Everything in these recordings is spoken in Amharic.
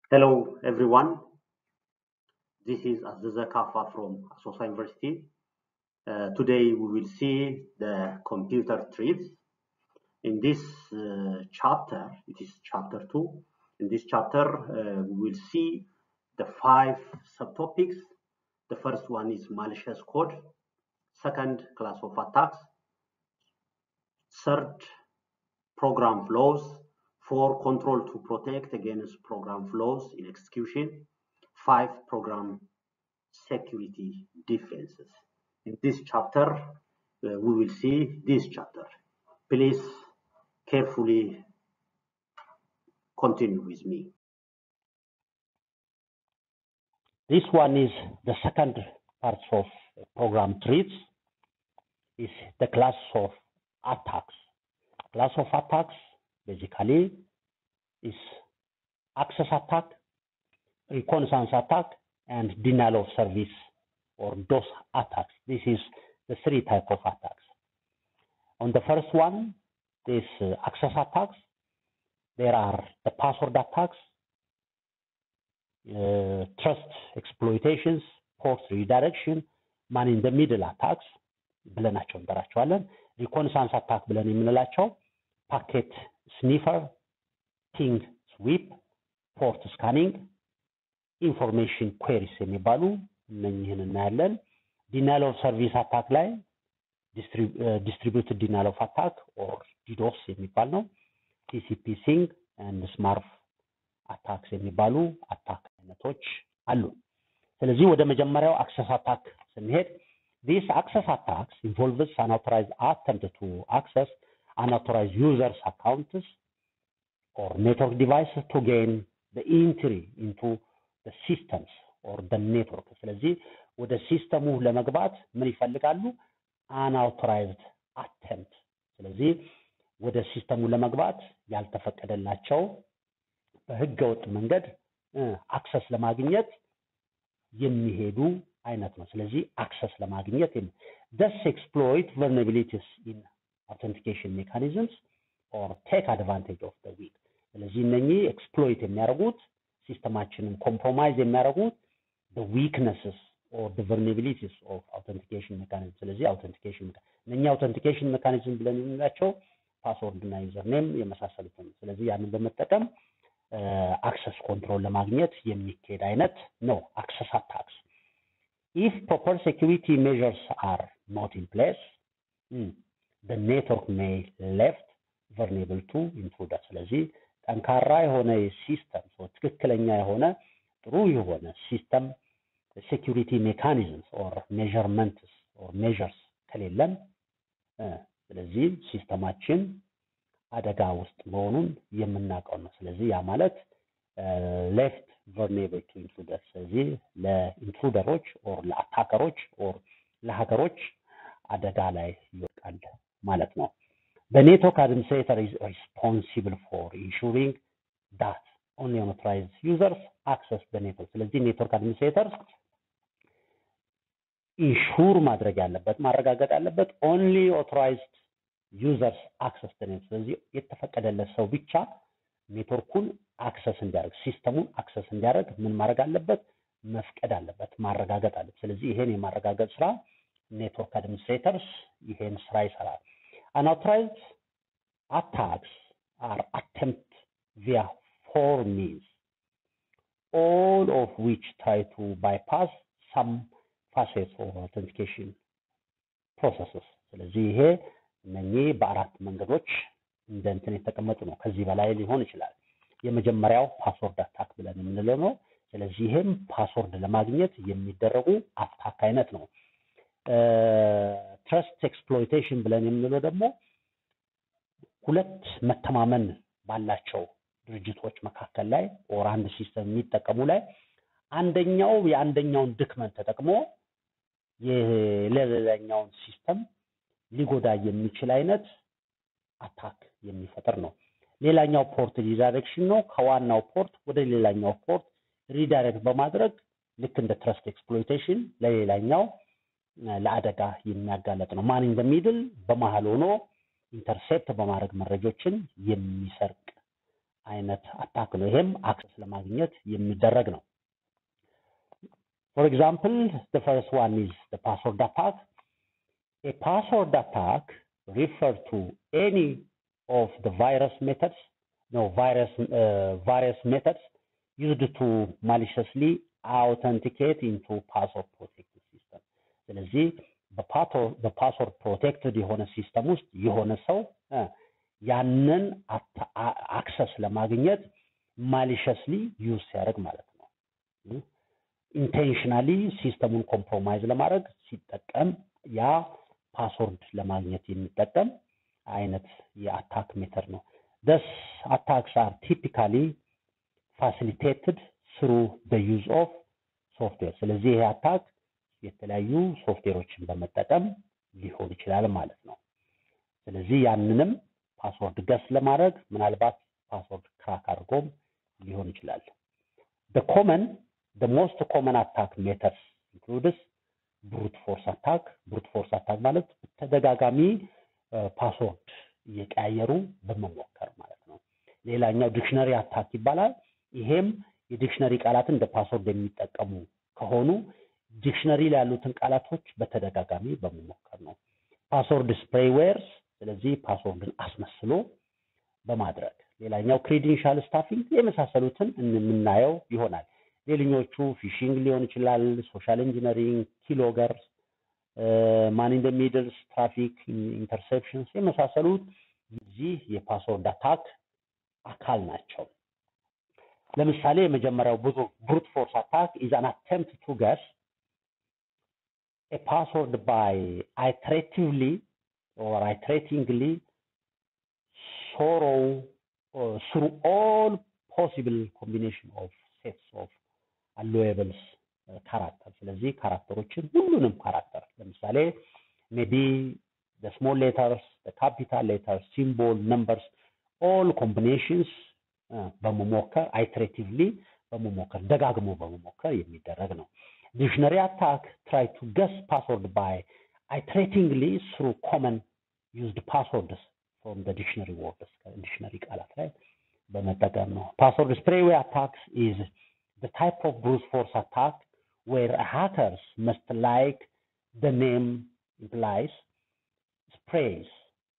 Hello, everyone. This is Aziza Kafa from Asosa University. Uh, today we will see the computer trees. In this uh, chapter, it is chapter two. In this chapter, uh, we will see the five subtopics. The first one is malicious code. Second, class of attacks. Third, program flows. Four, control to protect against program flows in execution. Five, program security defenses. In this chapter, uh, we will see this chapter. Please carefully continue with me. This one is the second part of program trees is the class of attacks. Class of attacks basically is access attack, reconnaissance attack, and denial of service or DOS attacks. This is the three type of attacks. On the first one, this uh, access attacks, there are the password attacks, uh, trust exploitations, port redirection, ማን ኢን ደ ሚድል አታክስ ብለናቸው እንጠራቸዋለን። ሪኮንሳንስ አታክ ብለን የምንላቸው ፓኬት ስኒፈር፣ ፒንግ ስዊፕ፣ ፖርት ስካኒንግ፣ ኢንፎርሜሽን ኩዌሪስ የሚባሉ እነኝህን እናያለን። ዲናይል ኦፍ ሰርቪስ አታክ ላይ ዲስትሪቢዩትድ ዲናይል ኦፍ አታክ ኦር ዲዶስ የሚባል ነው። ቲሲፒ ሲንግ ኤንድ ስማርፍ አታክስ የሚባሉ አታክ አይነቶች አሉ። ስለዚህ ወደ መጀመሪያው አክሰስ አታክ ስንሄድ ዲስ አክሰስ አታክስ ኢንቮልቭስ unauthorized attempt to access unauthorized users accounts or network devices to gain the entry into the systems or the network ስለዚህ ወደ ሲስተሙ ለመግባት ምን ይፈልጋሉ unauthorized attempt ስለዚህ ወደ ሲስተሙ ለመግባት ያልተፈቀደላቸው በህገ ወጥ መንገድ አክሰስ ለማግኘት የሚሄዱ አይነት ነው። ስለዚህ አክሰስ ለማግኘት ደስ ኤክስፕሎይት vulnerabilities in authentication mechanisms or take advantage of the weak ስለዚህ እነኚህ ኤክስፕሎይት የሚያደርጉት ሲስተማችንን ኮምፕሮማይዝ የሚያደርጉት the weaknesses or the vulnerabilities of authentication mechanism ስለዚህ authentication እነኚህ authentication mechanism ብለን የምንላቸው ፓስወርድ እና ዩዘር ኔም የመሳሰሉትን ስለዚህ ያንን በመጠቀም አክሰስ ኮንትሮል ለማግኘት የሚካሄድ አይነት ነው አክሰስ አታክስ if proper security measures are not in place mm, the network may left vulnerable to intruder ስለዚህ ጠንካራ የሆነ ሲስተም ትክክለኛ የሆነ ጥሩ የሆነ ሲስተም ሴኪሪቲ ሜካኒዝምስ ኦር ሜዥርመንትስ ኦር ሜዥርስ ከሌለን ስለዚህ ሲስተማችን አደጋ ውስጥ መሆኑን የምናውቀው ነው። ስለዚህ ያ ማለት ሌፍት ቨርኔብል ቱ ኢንትሩደር ስለዚህ ለኢንትሩደሮች ኦር ለአታከሮች ኦር ለሀገሮች አደጋ ላይ ይወድቃል ማለት ነው። The network administrator is responsible for ensuring that only authorized users access the network. ስለዚህ ኔትወርክ አድሚኒስትሬተር ኢንሹር ማድረግ ያለበት ማረጋገጥ ያለበት ኦንሊ ኦቶራይዝድ ዩዘርስ አክሰስ ኔት ስለዚህ የተፈቀደለት ሰው ብቻ ኔትወርኩን አክሰስ እንዲያደርግ ሲስተሙን አክሰስ እንዲያደርግ ምን ማድረግ አለበት? መፍቀድ አለበት፣ ማረጋገጥ አለበት። ስለዚህ ይሄን የማረጋገጥ ስራ ኔትወርክ አድሚኒስትሬተርስ ይሄን ስራ ይሰራል። unauthorized attacks are attempt via four means all of which try to bypass some facets of authentication processes ስለዚህ ይሄ እነኚህ በአራት መንገዶች እንደ እንትን የተቀመጡ ነው። ከዚህ በላይ ሊሆን ይችላል። የመጀመሪያው ፓስወርድ አታክ ብለን የምንለው ነው። ስለዚህ ይሄም ፓስወርድ ለማግኘት የሚደረጉ አታክ አይነት ነው። ትረስት ኤክስፕሎይቴሽን ብለን የምንለው ደግሞ ሁለት መተማመን ባላቸው ድርጅቶች መካከል ላይ ኦር አንድ ሲስተም የሚጠቀሙ ላይ አንደኛው የአንደኛውን ድክመት ተጠቅሞ የሌላኛውን ሲስተም ሊጎዳ የሚችል አይነት አታክ የሚፈጥር ነው። ሌላኛው ፖርት ሪዳይሬክሽን ነው። ከዋናው ፖርት ወደ ሌላኛው ፖርት ሪዳይሬክት በማድረግ ልክ እንደ ትረስት ኤክስፕሎይቴሽን ለሌላኛው ለአደጋ የሚያጋለጥ ነው። ማን ኢን ሚድል በመሀል ሆኖ ኢንተርሴፕት በማድረግ መረጆችን የሚሰርቅ አይነት አታክ ነው። ይሄም አክሰስ ለማግኘት የሚደረግ ነው። ፎር ኤግዛምፕል the first one is the password attack. A password attack refer to any of the virus methods, no virus uh, various methods used to maliciously authenticate into password protected system. ስለዚህ በፓስወርድ ፕሮቴክትድ የሆነ ሲስተም ውስጥ የሆነ ሰው ያንን አክሰስ ለማግኘት ማሊሸስሊ ዩዝ ሲያደርግ ማለት ነው። ኢንቴንሽናሊ ሲስተሙን ኮምፕሮማይዝ ለማድረግ ሲጠቀም ያ ፓስወርድ ለማግኘት የሚጠቀም አይነት የአታክ ሜተድ ነው። ደስ አታክስ አር ቲፒካሊ ፋሲሊቴትድ ስሩ በዩዝ ኦፍ ሶፍትዌር። ስለዚህ ይሄ አታክ የተለያዩ ሶፍትዌሮችን በመጠቀም ሊሆን ይችላል ማለት ነው። ስለዚህ ያንንም ፓስወርድ ገስ ለማድረግ ምናልባት ፓስወርድ ክራክ አድርጎም ሊሆን ይችላል። the common the most common attack methods includes brute force attack brute force attack ማለት ተደጋጋሚ ፓስወርድ እየቀያየሩ በመሞከር ማለት ነው። ሌላኛው ዲክሽነሪ አታክ ይባላል። ይሄም የዲክሽነሪ ቃላትን እንደ ፓስወርድ የሚጠቀሙ ከሆኑ ዲክሽነሪ ላይ ያሉትን ቃላቶች በተደጋጋሚ በመሞከር ነው። ፓስወርድ ስፕሬይዌርስ ስለዚህ ፓስወርድን አስመስሎ በማድረግ ሌላኛው ክሬዲንሻል ስታፊንግ የመሳሰሉትን የምናየው ይሆናል። ሌሎኞቹ ፊሽንግ ሊሆን ይችላል፣ ሶሻል ኢንጂነሪንግ፣ ኪሎገር፣ ማን ኢን ዘ ሚድልስ፣ ትራፊክ ኢንተርሴፕሽንስ የመሳሰሉት የዚህ የፓስወርድ አታክ አካል ናቸው። ለምሳሌ የመጀመሪያው ብዙ ብሩት ፎርስ አታክ ኢዝ አን አቴምፕት ቱ ገስ a password by iteratively or iteratingly sorrow uh, through all possible combination of sets of allowable uh, character ስለዚህ ካራክተሮችን ሁሉንም ካራክተር ለምሳሌ ሜቢ the small letters the capital letters symbol numbers all combinations uh, በመሞከር iteratively በመሞከር ደጋግሞ በመሞከር የሚደረግ ነው ዲክሽነሪ አታክ try to guess password by iteratingly through common used passwords from the dictionary words ዲክሽነሪ ቃላት ላይ በመጠቀም ነው። ፓስወርድ ስፕሬዌይ አታክስ is the type of brute force attack where hackers must like the name implies sprays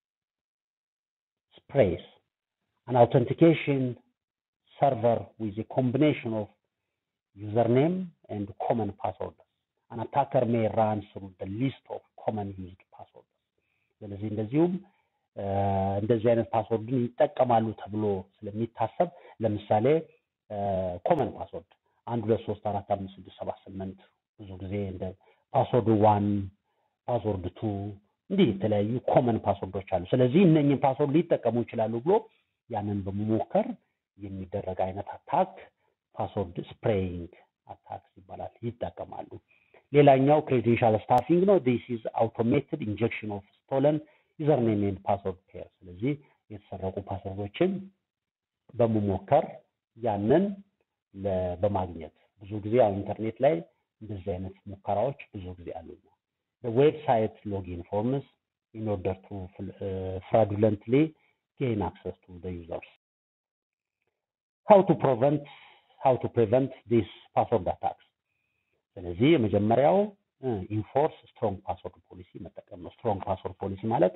sprays an authentication server with a combination of username and common passwords. An attacker may run through the list of common used passwords. ስለዚህ እንደዚሁም እንደዚህ አይነት ፓስወርድን ይጠቀማሉ ተብሎ ስለሚታሰብ ለምሳሌ ኮመን ፓስወርድ አንድ ሁለት ሶስት አራት አምስት ስድስት ሰባት ስምንት ብዙ ጊዜ እንደ ፓስወርድ ዋን ፓስወርድ ቱ እንዲህ የተለያዩ ኮመን ፓስወርዶች አሉ። ስለዚህ እነኝህን ፓስወርድ ሊጠቀሙ ይችላሉ ብሎ ያንን በመሞከር የሚደረግ አይነት አታክ ፓስወርድ ስፕሬይንግ አታክስ ይባላል፣ ይጠቀማሉ። ሌላኛው ክሬዴንሻል ስታፊንግ ነው። ዲስ ኢዝ አውቶሜትድ ኢንጀክሽን ኦፍ ስቶለን ዩዘርኔም ኤንድ ፓስወርድ ፔር። ስለዚህ የተሰረቁ ፓስወርዶችን በመሞከር ያንን በማግኘት ብዙ ጊዜ ያው ኢንተርኔት ላይ እንደዚህ አይነት ሙከራዎች ብዙ ጊዜ አሉ። ዌብሳይት ሎጊን ፎርምስ ኢን ኦርደር ቱ ፍራዱለንትሊ ጌን አክሰስ ቱ ዘ ዩዘርስ ሃው ቱ ፕሪቨንት ሃው ቱ ፕሪቨንት ዲስ ፓስወርድ አታክስ። ስለዚህ የመጀመሪያው ኢንፎርስ ስትሮንግ ፓስወርድ ፖሊሲ መጠቀም ነው። ስትሮንግ ፓስወርድ ፖሊሲ ማለት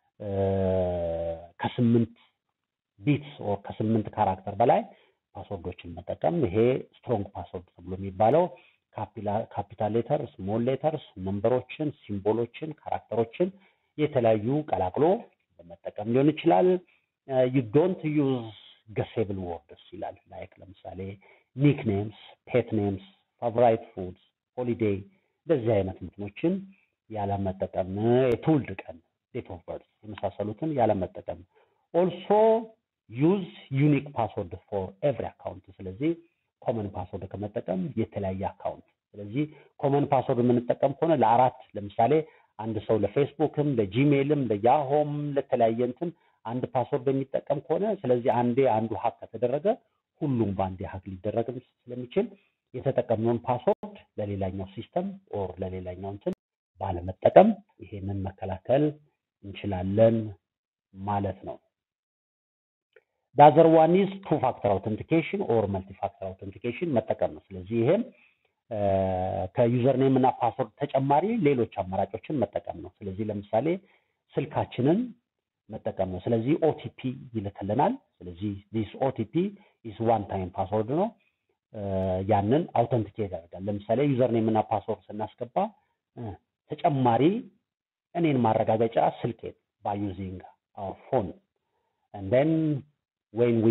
ከስምንት ቢትስ ኦር ከስምንት ካራክተር በላይ ፓስወርዶችን መጠቀም ይሄ ስትሮንግ ፓስወርድ ተብሎ የሚባለው ካፒታል ሌተር፣ ስሞል ሌተርስ፣ ነምበሮችን፣ ሲምቦሎችን፣ ካራክተሮችን የተለያዩ ቀላቅሎ በመጠቀም ሊሆን ይችላል። ዩ ዶንት ዩዝ ገሴብል ወርድስ ይላል። ላይክ ለምሳሌ ኒክኔምስ፣ ፔት ኔምስ፣ ፋቮራይት ፉድስ፣ ሆሊዴይ እንደዚህ አይነት እንትኖችን ያለመጠቀም፣ የትውልድ ቀን ዴት ኦፍ በርዝ የመሳሰሉትን ያለመጠቀም። ኦልሶ ዩዝ ዩኒክ ፓስወርድ ፎር ኤቭሪ አካውንት። ስለዚህ ኮመን ፓስወርድ ከመጠቀም የተለያየ አካውንት። ስለዚህ ኮመን ፓስወርድ የምንጠቀም ከሆነ ለአራት ለምሳሌ አንድ ሰው ለፌስቡክም፣ ለጂሜልም፣ ለያሆም ለተለያየ እንትን አንድ ፓስወርድ የሚጠቀም ከሆነ ስለዚህ አንዴ አንዱ ሀክ ከተደረገ ሁሉም በአንዴ ሀክ ሊደረግም ስለሚችል የተጠቀምነውን ፓስወርድ ለሌላኛው ሲስተም ኦር ለሌላኛው እንትን ባለመጠቀም ይሄንን መከላከል እንችላለን ማለት ነው። ዳዘር ዋን ኢዝ ቱ ፋክተር አውተንቲኬሽን ኦር መልቲ ፋክተር አውተንቲኬሽን መጠቀም ነው። ስለዚህ ይሄም ከዩዘር ኔም እና ፓስወርድ ተጨማሪ ሌሎች አማራጮችን መጠቀም ነው። ስለዚህ ለምሳሌ ስልካችንን መጠቀም ነው። ስለዚህ ኦቲፒ ይልክልናል። ስለዚህ ዲስ ኦቲፒ ኢስ ዋን ታይም ፓስወርድ ነው። ያንን አውተንቲኬት ያደርጋል። ለምሳሌ ዩዘር ኔም እና ፓስወርድ ስናስገባ ተጨማሪ እኔን ማረጋገጫ ስልኬን ባይ ዩዚንግ አወር ፎን and then when we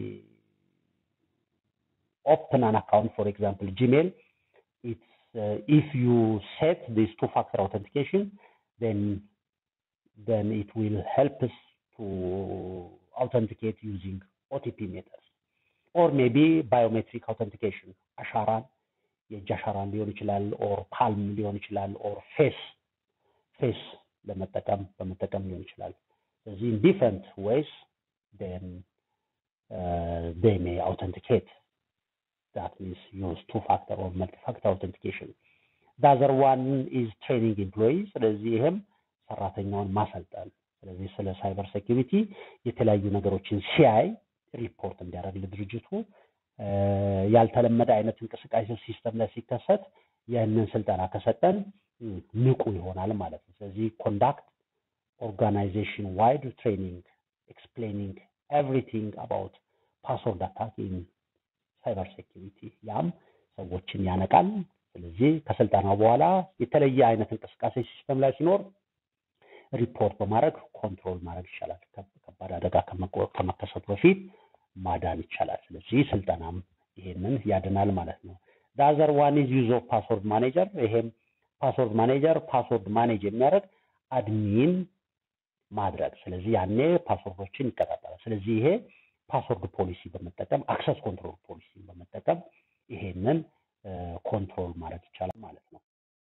open an account for example gmail it's uh, if you set this two factor authentication then then it will help us to authenticate using OTP methods or maybe biometric authentication አሻራን የእጅ አሻራን ሊሆን ይችላል ኦር ፓልም ሊሆን ይችላል ኦር ፌስ ፌስ ለመጠቀም በመጠቀም ሊሆን ይችላል ስለዚህ in different ways then uh, they may authenticate that means use two factor or multi-factor authentication the other one is training employees ስለዚህ ይህም ሰራተኛውን ማሰልጠን ስለዚህ ስለ ሳይበር ሴኪሪቲ የተለያዩ ነገሮችን ሲያይ ሪፖርት እንዲያደርግ ለድርጅቱ ያልተለመደ አይነት እንቅስቃሴ ሲስተም ላይ ሲከሰት ይህንን ስልጠና ከሰጠን ንቁ ይሆናል ማለት ነው። ስለዚህ ኮንዳክት ኦርጋናይዜሽን ዋይድ ትሬኒንግ ኤክስፕሌኒንግ ኤቭሪቲንግ አባውት ፓስወርድ አታክ ኢን ሳይበር ሴኪሪቲ ያም ሰዎችን ያነቃል። ስለዚህ ከስልጠናው በኋላ የተለየ አይነት እንቅስቃሴ ሲስተም ላይ ሲኖር ሪፖርት በማድረግ ኮንትሮል ማድረግ ይቻላል። ከባድ አደጋ ከመከሰቱ በፊት ማዳን ይቻላል። ስለዚህ ስልጠናም ይሄንን ያድናል ማለት ነው። ዳዘር ዋን ኢዝ ዩዝ ኦፍ ፓስወርድ ማኔጀር። ይሄም ፓስወርድ ማኔጀር ፓስወርድ ማኔጅ የሚያደርግ አድሚን ማድረግ። ስለዚህ ያኔ ፓስወርዶችን ይቀጣጠላል። ስለዚህ ይሄ ፓስወርድ ፖሊሲ በመጠቀም አክሰስ ኮንትሮል ፖሊሲ በመጠቀም ይሄንን ኮንትሮል ማድረግ ይቻላል ማለት ነው።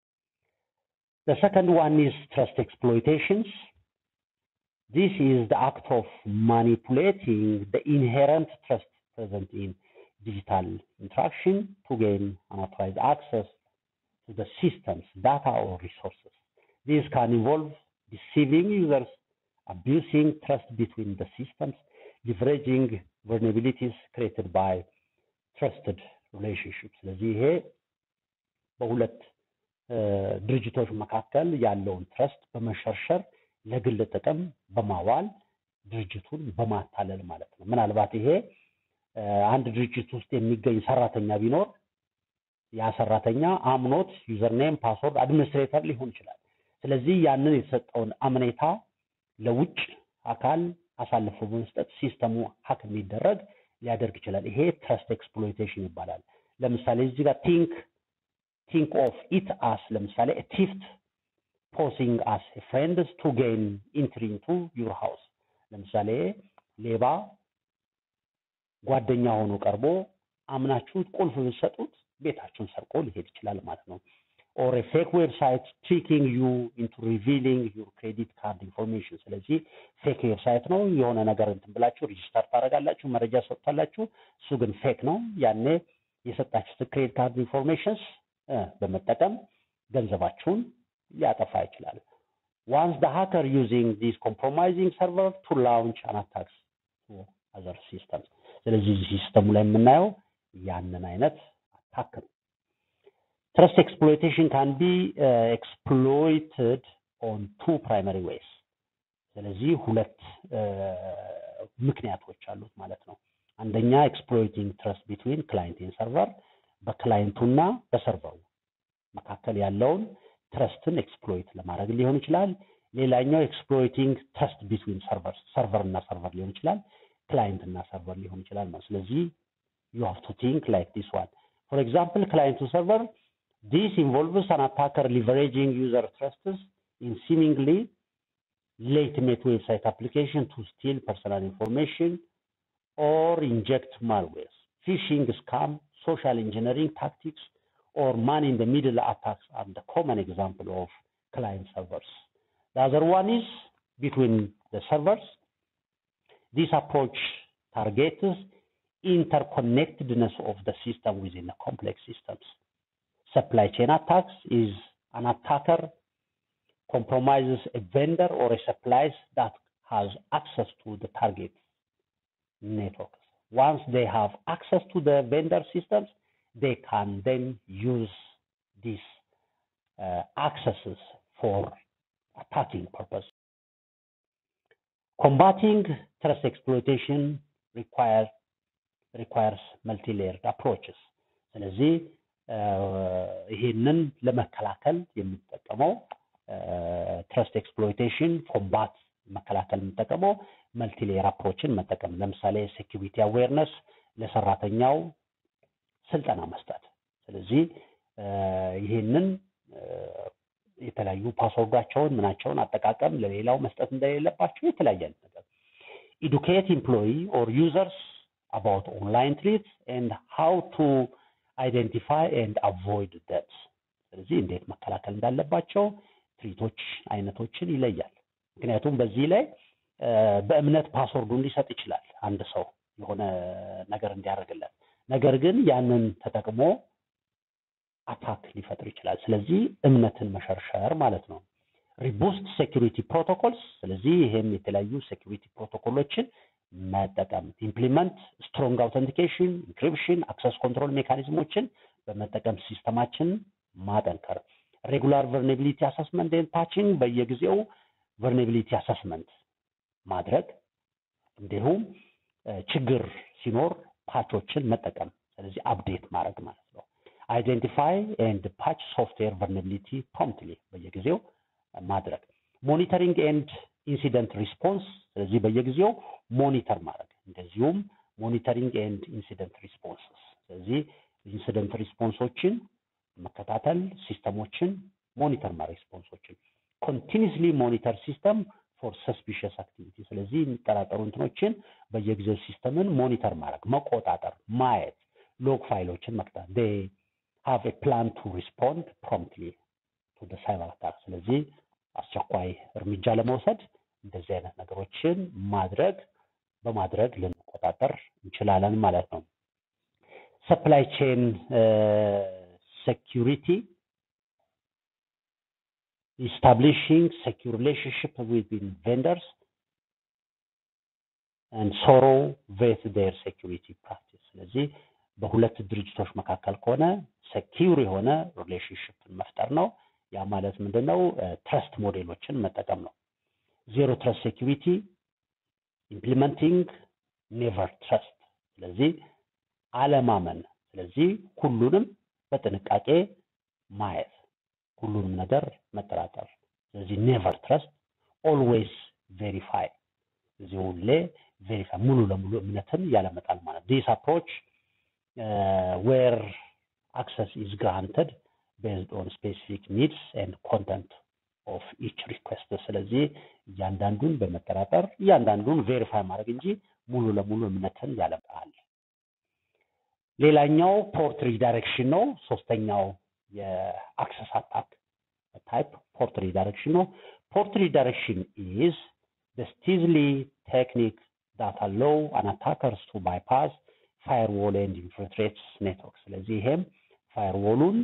The second one is trust exploitations. This is the act of manipulating the inherent trust present in digital interaction to gain unauthorized access to the system's data or resources. This can involve deceiving users, abusing trust between the systems, leveraging vulnerabilities created by trusted relationships. ስለዚህ ይሄ በሁለት ድርጅቶች መካከል ያለውን ትረስት በመሸርሸር ለግል ጥቅም በማዋል ድርጅቱን በማታለል ማለት ነው። ምናልባት ይሄ አንድ ድርጅት ውስጥ የሚገኝ ሰራተኛ ቢኖር ያ ሰራተኛ አምኖት ዩዘርኔም፣ ፓስወርድ አድሚኒስትሬተር ሊሆን ይችላል። ስለዚህ ያንን የተሰጠውን አምኔታ ለውጭ አካል አሳልፎ በመስጠት ሲስተሙ ሀክ እንዲደረግ ሊያደርግ ይችላል። ይሄ ትረስት ኤክስፕሎይቴሽን ይባላል። ለምሳሌ እዚህ ጋር ቲንክ ቲንክ ኦፍ ኢት አስ ለምሳሌ ቲፍት ፖሲንግ አስ ፍሬንድስ ቱ ጌን ኢንትሪ ኢንቱ ዩር ሃውስ ለምሳሌ ሌባ ጓደኛ ሆኖ ቀርቦ አምናችሁት ቁልፍ ብትሰጡት ቤታችሁን ሰርቆ ሊሄድ ይችላል ማለት ነው። ኦር ፌክ ዌብሳይት ትሪኪንግ ዩ ኢንቱ ሪቪሊንግ ዩር ክሬዲት ካርድ ኢንፎርሜሽን። ስለዚህ ፌክ ዌብሳይት ነው የሆነ ነገር እንትን ብላችሁ ሪጅስተር ታደርጋላችሁ፣ መረጃ ሰጥታላችሁ፣ እሱ ግን ፌክ ነው። ያኔ የሰጣችሁት ክሬዲት ካርድ ኢንፎርሜሽንስ በመጠቀም ገንዘባችሁን ሊያጠፋ ይችላል። ዋንስ ደ ሃከር ዩዚንግ ዲስ ኮምፕሮማይዚንግ ሰርቨር ቱ ላውንች አን አታክስ ቱ አዘር ሲስተምስ። ስለዚህ ሲስተሙ ላይ የምናየው ያንን አይነት አታክ ነው። ትረስት ኤክስፕሎይቴሽን ካን ቢ ኤክስፕሎይትድ ኦን ቱ ፕራይመሪ ዌይስ። ስለዚህ ሁለት ምክንያቶች አሉት ማለት ነው። አንደኛ ኤክስፕሎይቲንግ ትረስት ቢትዊን ክላይንት ኤንድ ሰርቨር በክላይንቱና በሰርቨሩ መካከል ያለውን ትረስትን ኤክስፕሎይት ለማድረግ ሊሆን ይችላል። ሌላኛው ኤክስፕሎይቲንግ ትረስት ቢትዊን ሰርቨር ሰርቨር እና ሰርቨር ሊሆን ይችላል። ክላይንት እና ሰርቨር ሊሆን ይችላል ማለት ስለዚህ ዩ ሃቭ ቱ ቲንክ ላይክ ዲስ ዋን ፎር ኤግዛምፕል ክላይንት ቱ ሰርቨር ዲስ ኢንቮልቭስ አን አታከር ሊቨሬጂንግ ዩዘር ትረስትስ ኢን ሲሚንግሊ legitimate website application to steal personal information or inject malwares. Phishing, scam, social engineering tactics, or man-in-the-middle attacks are the common example of client servers. The other one is between the servers. This approach targets interconnectedness of the system within the complex systems. Supply chain attacks is an attacker compromises a vendor or a supplier that has access to the target networks. Once they have access to the vendor systems, they can then use these uh, accesses for attacking purpose. Combating trust exploitation requires requires multi-layered approaches. ስለዚህ ይህንን ለመከላከል የምንጠቀመው ትረስት ኤክስፕሎይቴሽን ኮምባት መከላከል የምንጠቀመው መልቲሌየር አፕሮችን መጠቀም ለምሳሌ ሴኪሪቲ አዌርነስ ለሰራተኛው ስልጠና መስጠት። ስለዚህ ይህንን የተለያዩ ፓስወርዳቸውን ምናቸውን አጠቃቀም ለሌላው መስጠት እንደሌለባቸው የተለያየ አይነት ነገር ኢዱኬት ኢምፕሎይ ኦር ዩዘርስ አባውት ኦንላይን ትሪት ኤንድ ሃው ቱ አይደንቲፋይ ኤንድ አቮይድ ደት ስለዚህ እንዴት መከላከል እንዳለባቸው ትሪቶች አይነቶችን ይለያል። ምክንያቱም በዚህ ላይ በእምነት ፓስወርዱን ሊሰጥ ይችላል አንድ ሰው የሆነ ነገር እንዲያደርግለት፣ ነገር ግን ያንን ተጠቅሞ አታክ ሊፈጥር ይችላል። ስለዚህ እምነትን መሸርሸር ማለት ነው። ሪቡስት ሴኪሪቲ ፕሮቶኮልስ፣ ስለዚህ ይሄም የተለያዩ ሴኪሪቲ ፕሮቶኮሎችን መጠቀም ኢምፕሊመንት ስትሮንግ አውተንቲኬሽን፣ ኢንክሪፕሽን፣ አክሰስ ኮንትሮል ሜካኒዝሞችን በመጠቀም ሲስተማችን ማጠንከር፣ ሬጉላር ቨርኔቢሊቲ አሰስመንት ኤንድ ፓቺንግ በየጊዜው ቨርኔቢሊቲ አሰስመንት ማድረግ እንዲሁም ችግር ሲኖር ፓቾችን መጠቀም፣ ስለዚህ አፕዴት ማድረግ ማለት ነው። አይደንቲፋይ ኤንድ ፓች ሶፍትዌር ቨርኔቢሊቲ ፕሮምፕትሊ በየጊዜው ማድረግ፣ ሞኒተሪንግ ኤንድ ኢንሲደንት ሪስፖንስ ስለዚህ በየጊዜው ሞኒተር ማድረግ እንደዚሁም ሞኒተሪንግ ኤንድ ኢንሲደንት ሪስፖንስ ስለዚህ ኢንሲደንት ሪስፖንሶችን መከታተል ሲስተሞችን ሞኒተር ማድረግ ሪስፖንሶችን ኮንቲኒስሊ ሞኒተር ሲስተም ፎር ሰስፒሽስ አክቲቪቲ ስለዚህ የሚጠራጠሩ እንትኖችን በየጊዜው ሲስተምን ሞኒተር ማድረግ መቆጣጠር ማየት ሎግ ፋይሎችን መቅጣት ዴ ሃቭ ኤ ፕላን ቱ ሪስፖንድ ፕሮምፕትሊ ቱ ደ ሳይበር አታክ ስለዚህ አስቸኳይ እርምጃ ለመውሰድ እንደዚህ አይነት ነገሮችን ማድረግ በማድረግ ልንቆጣጠር እንችላለን ማለት ነው። ሰፕላይ ቼን ሴኪሪቲ ኢስታብሊሽንግ ሴኪር ሪሌሽንሽፕ ዊዝን ቬንደርስ and sorrow with their security practice ስለዚህ በሁለት ድርጅቶች መካከል ከሆነ ሴኪር የሆነ ሪሌሽንሽፕን መፍጠር ነው። ያ ማለት ምንድነው? ትረስት ሞዴሎችን መጠቀም ነው። ዜሮ ትረስት ሴኪሪቲ ኢምፕሊመንቲንግ ኔቨር ትረስት ስለዚህ አለማመን ስለዚህ ሁሉንም በጥንቃቄ ማየት ሁሉንም ነገር መጠራጠር ስለዚህ ኔቨር ትረስት ኦልዌይስ ቬሪፋይ ስለዚህ ሁሌ ቬሪፋይ ሙሉ ለሙሉ እምነትን ያለመጣል ማለት ዲስ አፕሮች ዌር አክሰስ ኢዝ ግራንትድ ቤዝድ ኦን ስፔሲፊክ ኒድስ ኤንድ ኮንተንት ኦፍ ኢች ሪኩዌስት ስለዚህ እያንዳንዱን በመጠራጠር እያንዳንዱን ቬሪፋይ ማድረግ እንጂ ሙሉ ለሙሉ እምነትን ያለመጣል። ሌላኛው ፖርት ሪዳይሬክሽን ነው። ሶስተኛው የአክሰስ አታክ ታይፕ ፖርት ሪዳይሬክሽን ነው። ፖርት ሪዳይሬክሽን ኢዝ the stealthy technique that allow an attackers to bypass firewall and infiltrate network ስለዚህ ይሄም ፋየርዎሉን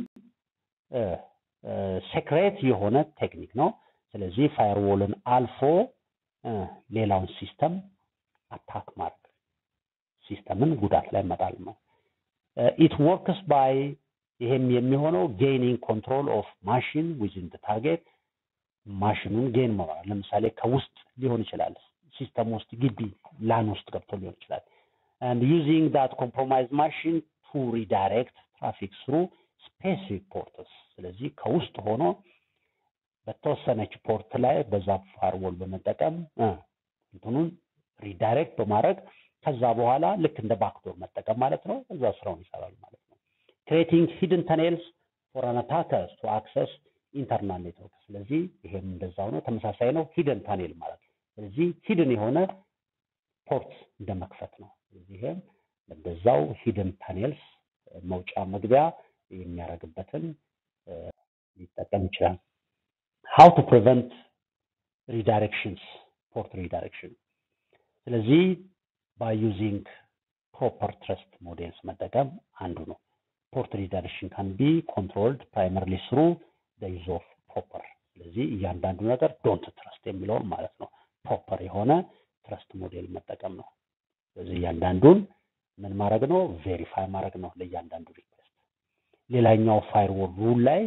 ሴክሬት የሆነ ቴክኒክ ነው። ስለዚህ ፋየርዎልን አልፎ ሌላውን ሲስተም አታክ ማድረግ ሲስተምን ጉዳት ላይ መጣል ነው። ኢት ወርክስ ባይ ይሄም የሚሆነው ጌይኒንግ ኮንትሮል ኦፍ ማሽን ዊዝን ታርጌት ማሽኑን ጌን መሆን ለምሳሌ ከውስጥ ሊሆን ይችላል፣ ሲስተም ውስጥ ግቢ ላን ውስጥ ገብቶ ሊሆን ይችላል። and using that compromised machine to redirect traffic through specific ports ስለዚህ ከውስጥ ሆኖ በተወሰነች ፖርት ላይ በዛ ፋርወል በመጠቀም እንትኑን ሪዳይሬክት በማድረግ ከዛ በኋላ ልክ እንደ ባክዶር መጠቀም ማለት ነው። እዛ ስራውን ይሰራል ማለት ነው። ክሬቲንግ ሂድን ተኔልስ ፎር አን አታከር ቱ አክሰስ ኢንተርናል ኔትወርክ። ስለዚህ ይሄም እንደዛው ነው፣ ተመሳሳይ ነው። ሂድን ታኔል ማለት ስለዚህ ሂድን የሆነ ፖርት እንደ መክፈት ነው። ስለዚህ ይሄም እንደዛው ሂድን ታኔልስ መውጫ መግቢያ የሚያደርግበትን ሊጠቀም ይችላል። ሃው ቱ ፕሪቨንት ሪዳይሬክሽንስ ፖርት ሪዳይሬክሽን። ስለዚህ ባይ ዩዚንግ ፕሮፐር ትረስት ሞዴልስ መጠቀም አንዱ ነው። ፖርት ሪዳይሬክሽን ካን ቢ ኮንትሮልድ ፕራይመርሊ ስሩ ዩዝ ኦፍ ፕሮፐር። ስለዚህ እያንዳንዱ ነገር ዶንት ትረስት የሚለውን ማለት ነው ፕሮፐር የሆነ ትረስት ሞዴል መጠቀም ነው። ስለዚህ እያንዳንዱን ምን ማድረግ ነው ቬሪፋይ ማድረግ ነው ለእያንዳንዱ ሪኩዌስት። ሌላኛው ፋይርዎል ሩል ላይ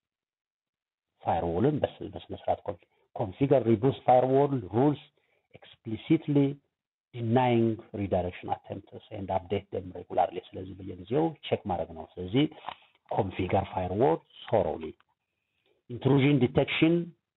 ፋይርዎልን በስነ ስርዓት ኮንፊገር ሪዱስ ፋይርዎል ሩልስ ኤክስፕሊሲትሊ ዲናይንግ ሪዳይሬክሽን አቴምፕትስ ኤንድ አፕዴት ደም ሬጉላርሊ። ስለዚህ በየጊዜው ቼክ ማድረግ ነው። ስለዚህ ኮንፊገር ፋይርዎል ሶሮሊ ኢንትሩዥን ዲቴክሽን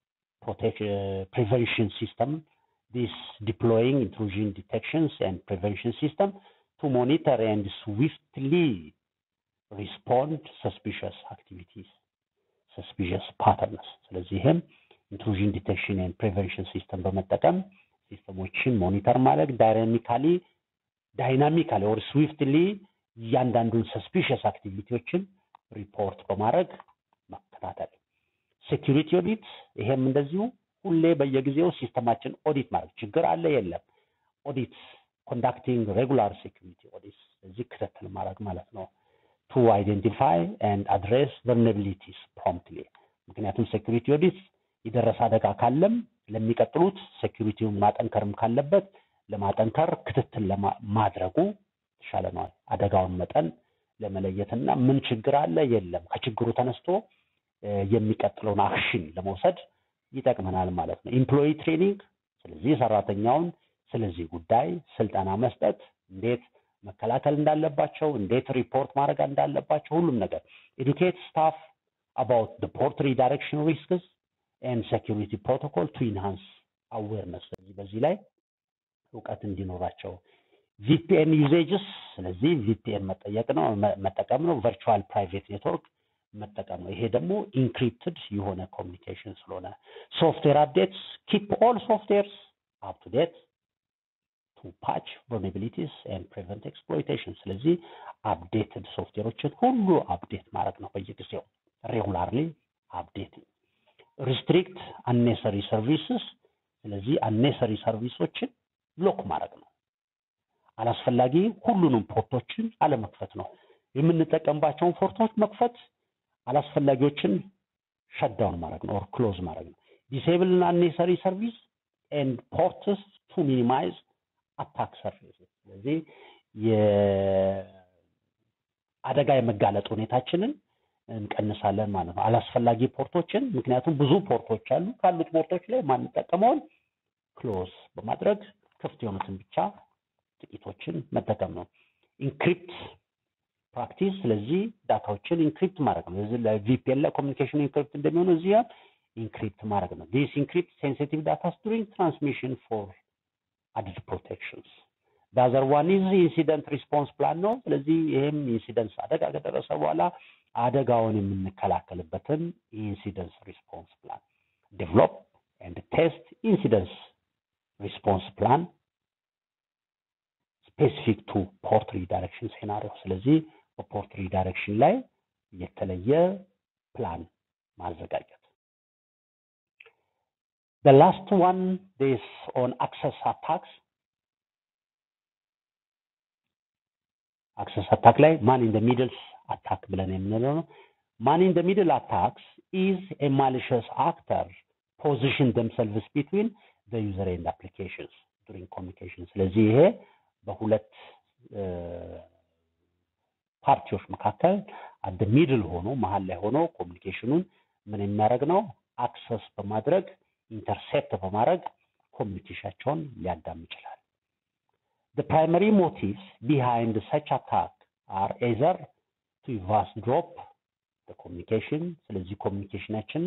prevention system this deploying intrusion detections and prevention system to monitor and swiftly respond suspicious activities suspicious patterns ስለዚህ ይህም ኢንትሩዥን ዲቴክሽን ኤንድ ፕሪቨንሽን ሲስተም በመጠቀም ሲስተሞችን ሞኒተር ማድረግ ዳይናሚካሊ ዳይናሚካሊ ኦር ስዊፍትሊ እያንዳንዱን ሰስፒሽስ አክቲቪቲዎችን ሪፖርት በማድረግ መከታተል ሴኪሪቲ ኦዲት ይሄም እንደዚሁ ሁሌ በየጊዜው ሲስተማችን ኦዲት ማድረግ ችግር አለ የለም ኦዲት ኮንዳክቲንግ ሬጉላር ሴኪሪቲ ኦዲት እዚህ ክትትል ማድረግ ማለት ነው ቱ አይደንቲፋይ ኤንድ አድሬስ ቨልነቢሊቲስ ፕሮምፕትሊ ምክንያቱም ሴኪሪቲ ኦዲት የደረሰ አደጋ ካለም ለሚቀጥሉት ሴኪሪቲውን ማጠንከርም ካለበት ለማጠንከር ክትትል ማድረጉ የተሻለ ነው አደጋውን መጠን ለመለየትና ምን ችግር አለ የለም ከችግሩ ተነስቶ የሚቀጥለውን አክሽን ለመውሰድ ይጠቅመናል ማለት ነው። ኢምፕሎይ ትሬኒንግ፣ ስለዚህ ሰራተኛውን ስለዚህ ጉዳይ ስልጠና መስጠት፣ እንዴት መከላከል እንዳለባቸው፣ እንዴት ሪፖርት ማድረግ እንዳለባቸው ሁሉም ነገር ኤዱኬት ስታፍ አባውት ደ ፖርት ሪዳይሬክሽን ሪስክስ ኤንድ ሴኪሪቲ ፕሮቶኮል ቱ ኢንሃንስ አዌርነስ። ስለዚህ በዚህ ላይ እውቀት እንዲኖራቸው ቪፒኤን ዩዜጅስ፣ ስለዚህ ቪፒኤን መጠየቅ ነው መጠቀም ነው። ቨርቹዋል ፕራይቬት ኔትወርክ መጠቀም ነው። ይሄ ደግሞ ኢንክሪፕትድ የሆነ ኮሚኒኬሽን ስለሆነ ሶፍትዌር አፕዴትስ ኪፕ ኦል ሶፍትዌርስ አፕ ቱ ዴት ቱ ፓች ቨልነራቢሊቲስ ኤንድ ፕሪቨንት ኤክስፕሎይቴሽን። ስለዚህ አፕዴትድ ሶፍትዌሮችን ሁሉ አፕዴት ማድረግ ነው በየጊዜው ሬጉላርሊ አፕዴቲንግ። ሪስትሪክት አኔሰሪ ሰርቪስስ፣ ስለዚህ አኔሰሪ ሰርቪሶችን ብሎክ ማድረግ ነው። አላስፈላጊ ሁሉንም ፖርቶችን አለመክፈት ነው። የምንጠቀምባቸውን ፖርቶች መክፈት አላስፈላጊዎችን ሸዳውን ማድረግ ነው ኦር ክሎዝ ማድረግ ነው። ዲሴብል እና አኔሰሪ ሰርቪስ ኤንድ ፖርትስ ቱ ሚኒማይዝ አታክ ሰርቪስ። ስለዚህ የአደጋ የመጋለጥ ሁኔታችንን እንቀንሳለን ማለት ነው። አላስፈላጊ ፖርቶችን ምክንያቱም ብዙ ፖርቶች አሉ። ካሉት ፖርቶች ላይ ማንጠቀመውን ክሎዝ በማድረግ ክፍት የሆኑትን ብቻ ጥቂቶችን መጠቀም ነው። ኢንክሪፕት ፕራክቲስ ስለዚህ ዳታዎችን ኢንክሪፕት ማድረግ ነው። እዚህ ላይ ቪፒኤን ላይ ኮሚኒኬሽን ኢንክሪፕት እንደሚሆነው እዚህ ኢንክሪፕት ማድረግ ነው። ዲስ ኢንክሪፕት ሴንሲቲቭ ዳታስ ዱሪንግ ትራንስሚሽን ፎር አድድ ፕሮቴክሽንስ። ዳዘር ዋን ኢዝ ኢንሲደንት ሪስፖንስ ፕላን ነው። ስለዚህ ይህም ኢንሲደንስ አደጋ ከደረሰ በኋላ አደጋውን የምንከላከልበትን ኢንሲደንስ ሪስፖንስ ፕላን ዴቨሎፕ ኤንድ ቴስት ኢንሲደንስ ሪስፖንስ ፕላን ስፔሲፊክ ቱ ፖርት ሪዳይሬክሽን ሴናሪዮ። ስለዚህ በፖርት ሪዳይሬክሽን ላይ የተለየ ፕላን ማዘጋጀት። The last one is on access attacks. አክሰስ አታክ ላይ ማን ኢን ደ ሚድልስ አታክ ብለን የምንለው ነው። ማን ኢን ደ ሚድል አታክስ ኢዝ ኤ ማሊሽስ አክተር ፖዚሽን ደምሰልቭስ ቢትዊን ደ ዩዘር ኤንድ አፕሊኬሽንስ ዱሪንግ ኮሚኒኬሽን። ስለዚህ ይሄ በሁለት ፓርቲዎች መካከል አደ ሚድል ሆኖ መሀል ላይ ሆኖ ኮሚኒኬሽኑን ምን የሚያደርግ ነው አክሰስ በማድረግ ኢንተርሴፕት በማድረግ ኮሚኒኬሽናቸውን ሊያዳም ይችላል። The primary motives behind such attack are either to eavesdrop the communication ስለዚህ ኮሚኒኬሽናችን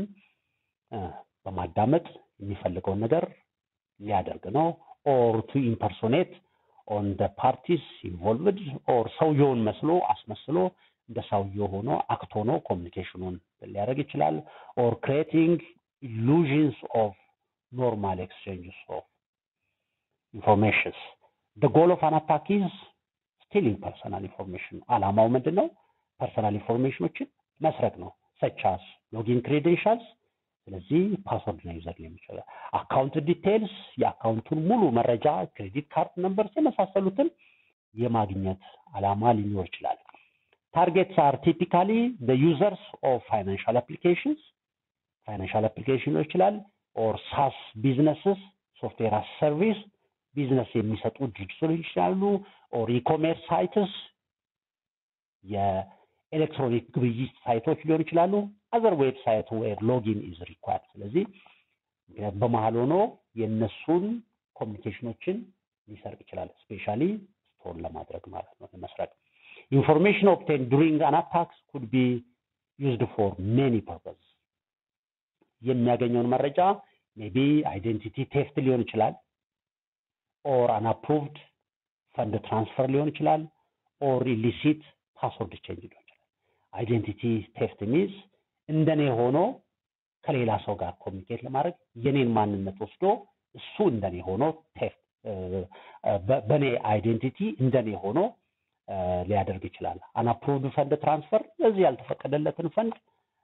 በማዳመጥ የሚፈልገውን ነገር ሊያደርግ ነው ኦር ቱ ኢምፐርሶኔት ኦን ደ ፓርቲስ ኢንቮልቭድ ኦር ሰውየውን መስሎ አስመስሎ እንደ ሰውየው ሆኖ አክት ሆኖ ኮሚኒኬሽኑን ሊያደርግ ይችላል ኦር ክሬቲንግ ኢሉዥንስ ኦፍ ኖርማል ኤክስቼንጅስ ኦፍ ኢንፎርሜሽንስ the goal of an attack is stealing personal information አላማው ምንድን ነው ፐርሰናል ኢንፎርሜሽኖችን መስረቅ ነው ሰቻስ ሎጊን ክሬደንሻልስ ስለዚህ ፓስወርድ ነው ዩዘር ሊሆን ይችላል አካውንት ዲቴይልስ የአካውንቱን ሙሉ መረጃ ክሬዲት ካርድ ነምበርስ የመሳሰሉትን የማግኘት አላማ ሊኖር ይችላል ታርጌትስ አር ቲፒካሊ the users of financial applications ፋይናንሻል አፕሊኬሽን ሊሆን ይችላል ኦር ሳስ ቢዝነስስ ሶፍትዌር አስ ሰርቪስ ቢዝነስ የሚሰጡ ድርጅቶች ሊሆን ይችላሉ። ኦር ኢኮሜርስ ሳይትስ የኤሌክትሮኒክ ግብይት ሳይቶች ሊሆኑ ይችላሉ። አዘር ዌብሳይት ዌር ሎጊን ኢዝ ሪኳርድ። ስለዚህ ምክንያት በመሀል ሆኖ የእነሱን ኮሚኒኬሽኖችን ሊሰርቅ ይችላል። ስፔሻሊ ስቶር ለማድረግ ማለት ነው፣ ለመስረቅ። ኢንፎርሜሽን ኦብቴን ዱሪንግ አን አታክስ ኩድ ቢ ዩዝድ ፎር ሜኒ ፐርፐዝ። የሚያገኘውን መረጃ ሜቢ አይዴንቲቲ ቴፍት ሊሆን ይችላል ኦር አንአፕሩቭድ ፈንድ ትራንስፈር ሊሆን ይችላል ኦር ኢሊሲት ፓስወርድ ቼንጅ ሊሆን ይችላል። አይዴንቲቲ ቴፍት ሚንስ እንደኔ ሆኖ ከሌላ ሰው ጋር ኮሚኒኬት ለማድረግ የኔን ማንነት ወስዶ እሱ እንደኔ ሆኖ ቴፍት በእኔ አይዴንቲቲ እንደኔ ሆኖ ሊያደርግ ይችላል። አንአፕሩቭድ ፈንድ ትራንስፈር ለዚህ ያልተፈቀደለትን ፈንድ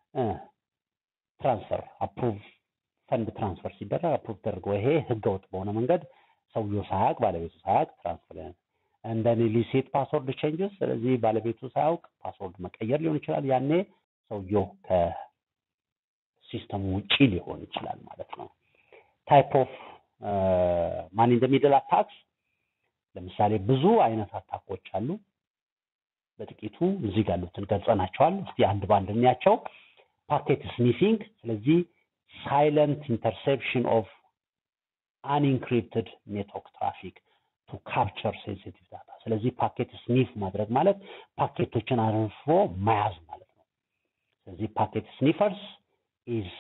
ትራንስፈር አፕሩቭ ፈንድ ትራንስፈር ሲደረግ አፕሩቭ ተደርጎ ይሄ ህገወጥ በሆነ መንገድ ሰውየው ሳያውቅ ባለቤቱ ሳያውቅ ትራንስፈር እንደኔ ሊሴት ፓስወርድ ቼንጅስ ስለዚህ ባለቤቱ ሳያውቅ ፓስወርድ መቀየር ሊሆን ይችላል። ያኔ ሰውየው ከሲስተሙ ውጪ ሊሆን ይችላል ማለት ነው። ታይፕ ኦፍ ማን ኢን ዘ ሚድል አታክስ ለምሳሌ ብዙ አይነት አታኮች አሉ። በጥቂቱ እዚህ ጋር ያሉትን ገልጸናቸዋል። እስቲ አንድ ባንድ እንያቸው። ፓኬት ስኒፊንግ፣ ስለዚህ ሳይለንት ኢንተርሴፕሽን ኦፍ አንኢንክሪፕትድ ኔትወርክ ትራፊክ ቱ ካፕቸር ሴንሲቲቭ ዳታ። ስለዚህ ፓኬት ስኒፍ ማድረግ ማለት ፓኬቶችን አርፎ መያዝ ማለት ነው። ስለዚህ ፓኬት ስኒፈርስ ኢዝ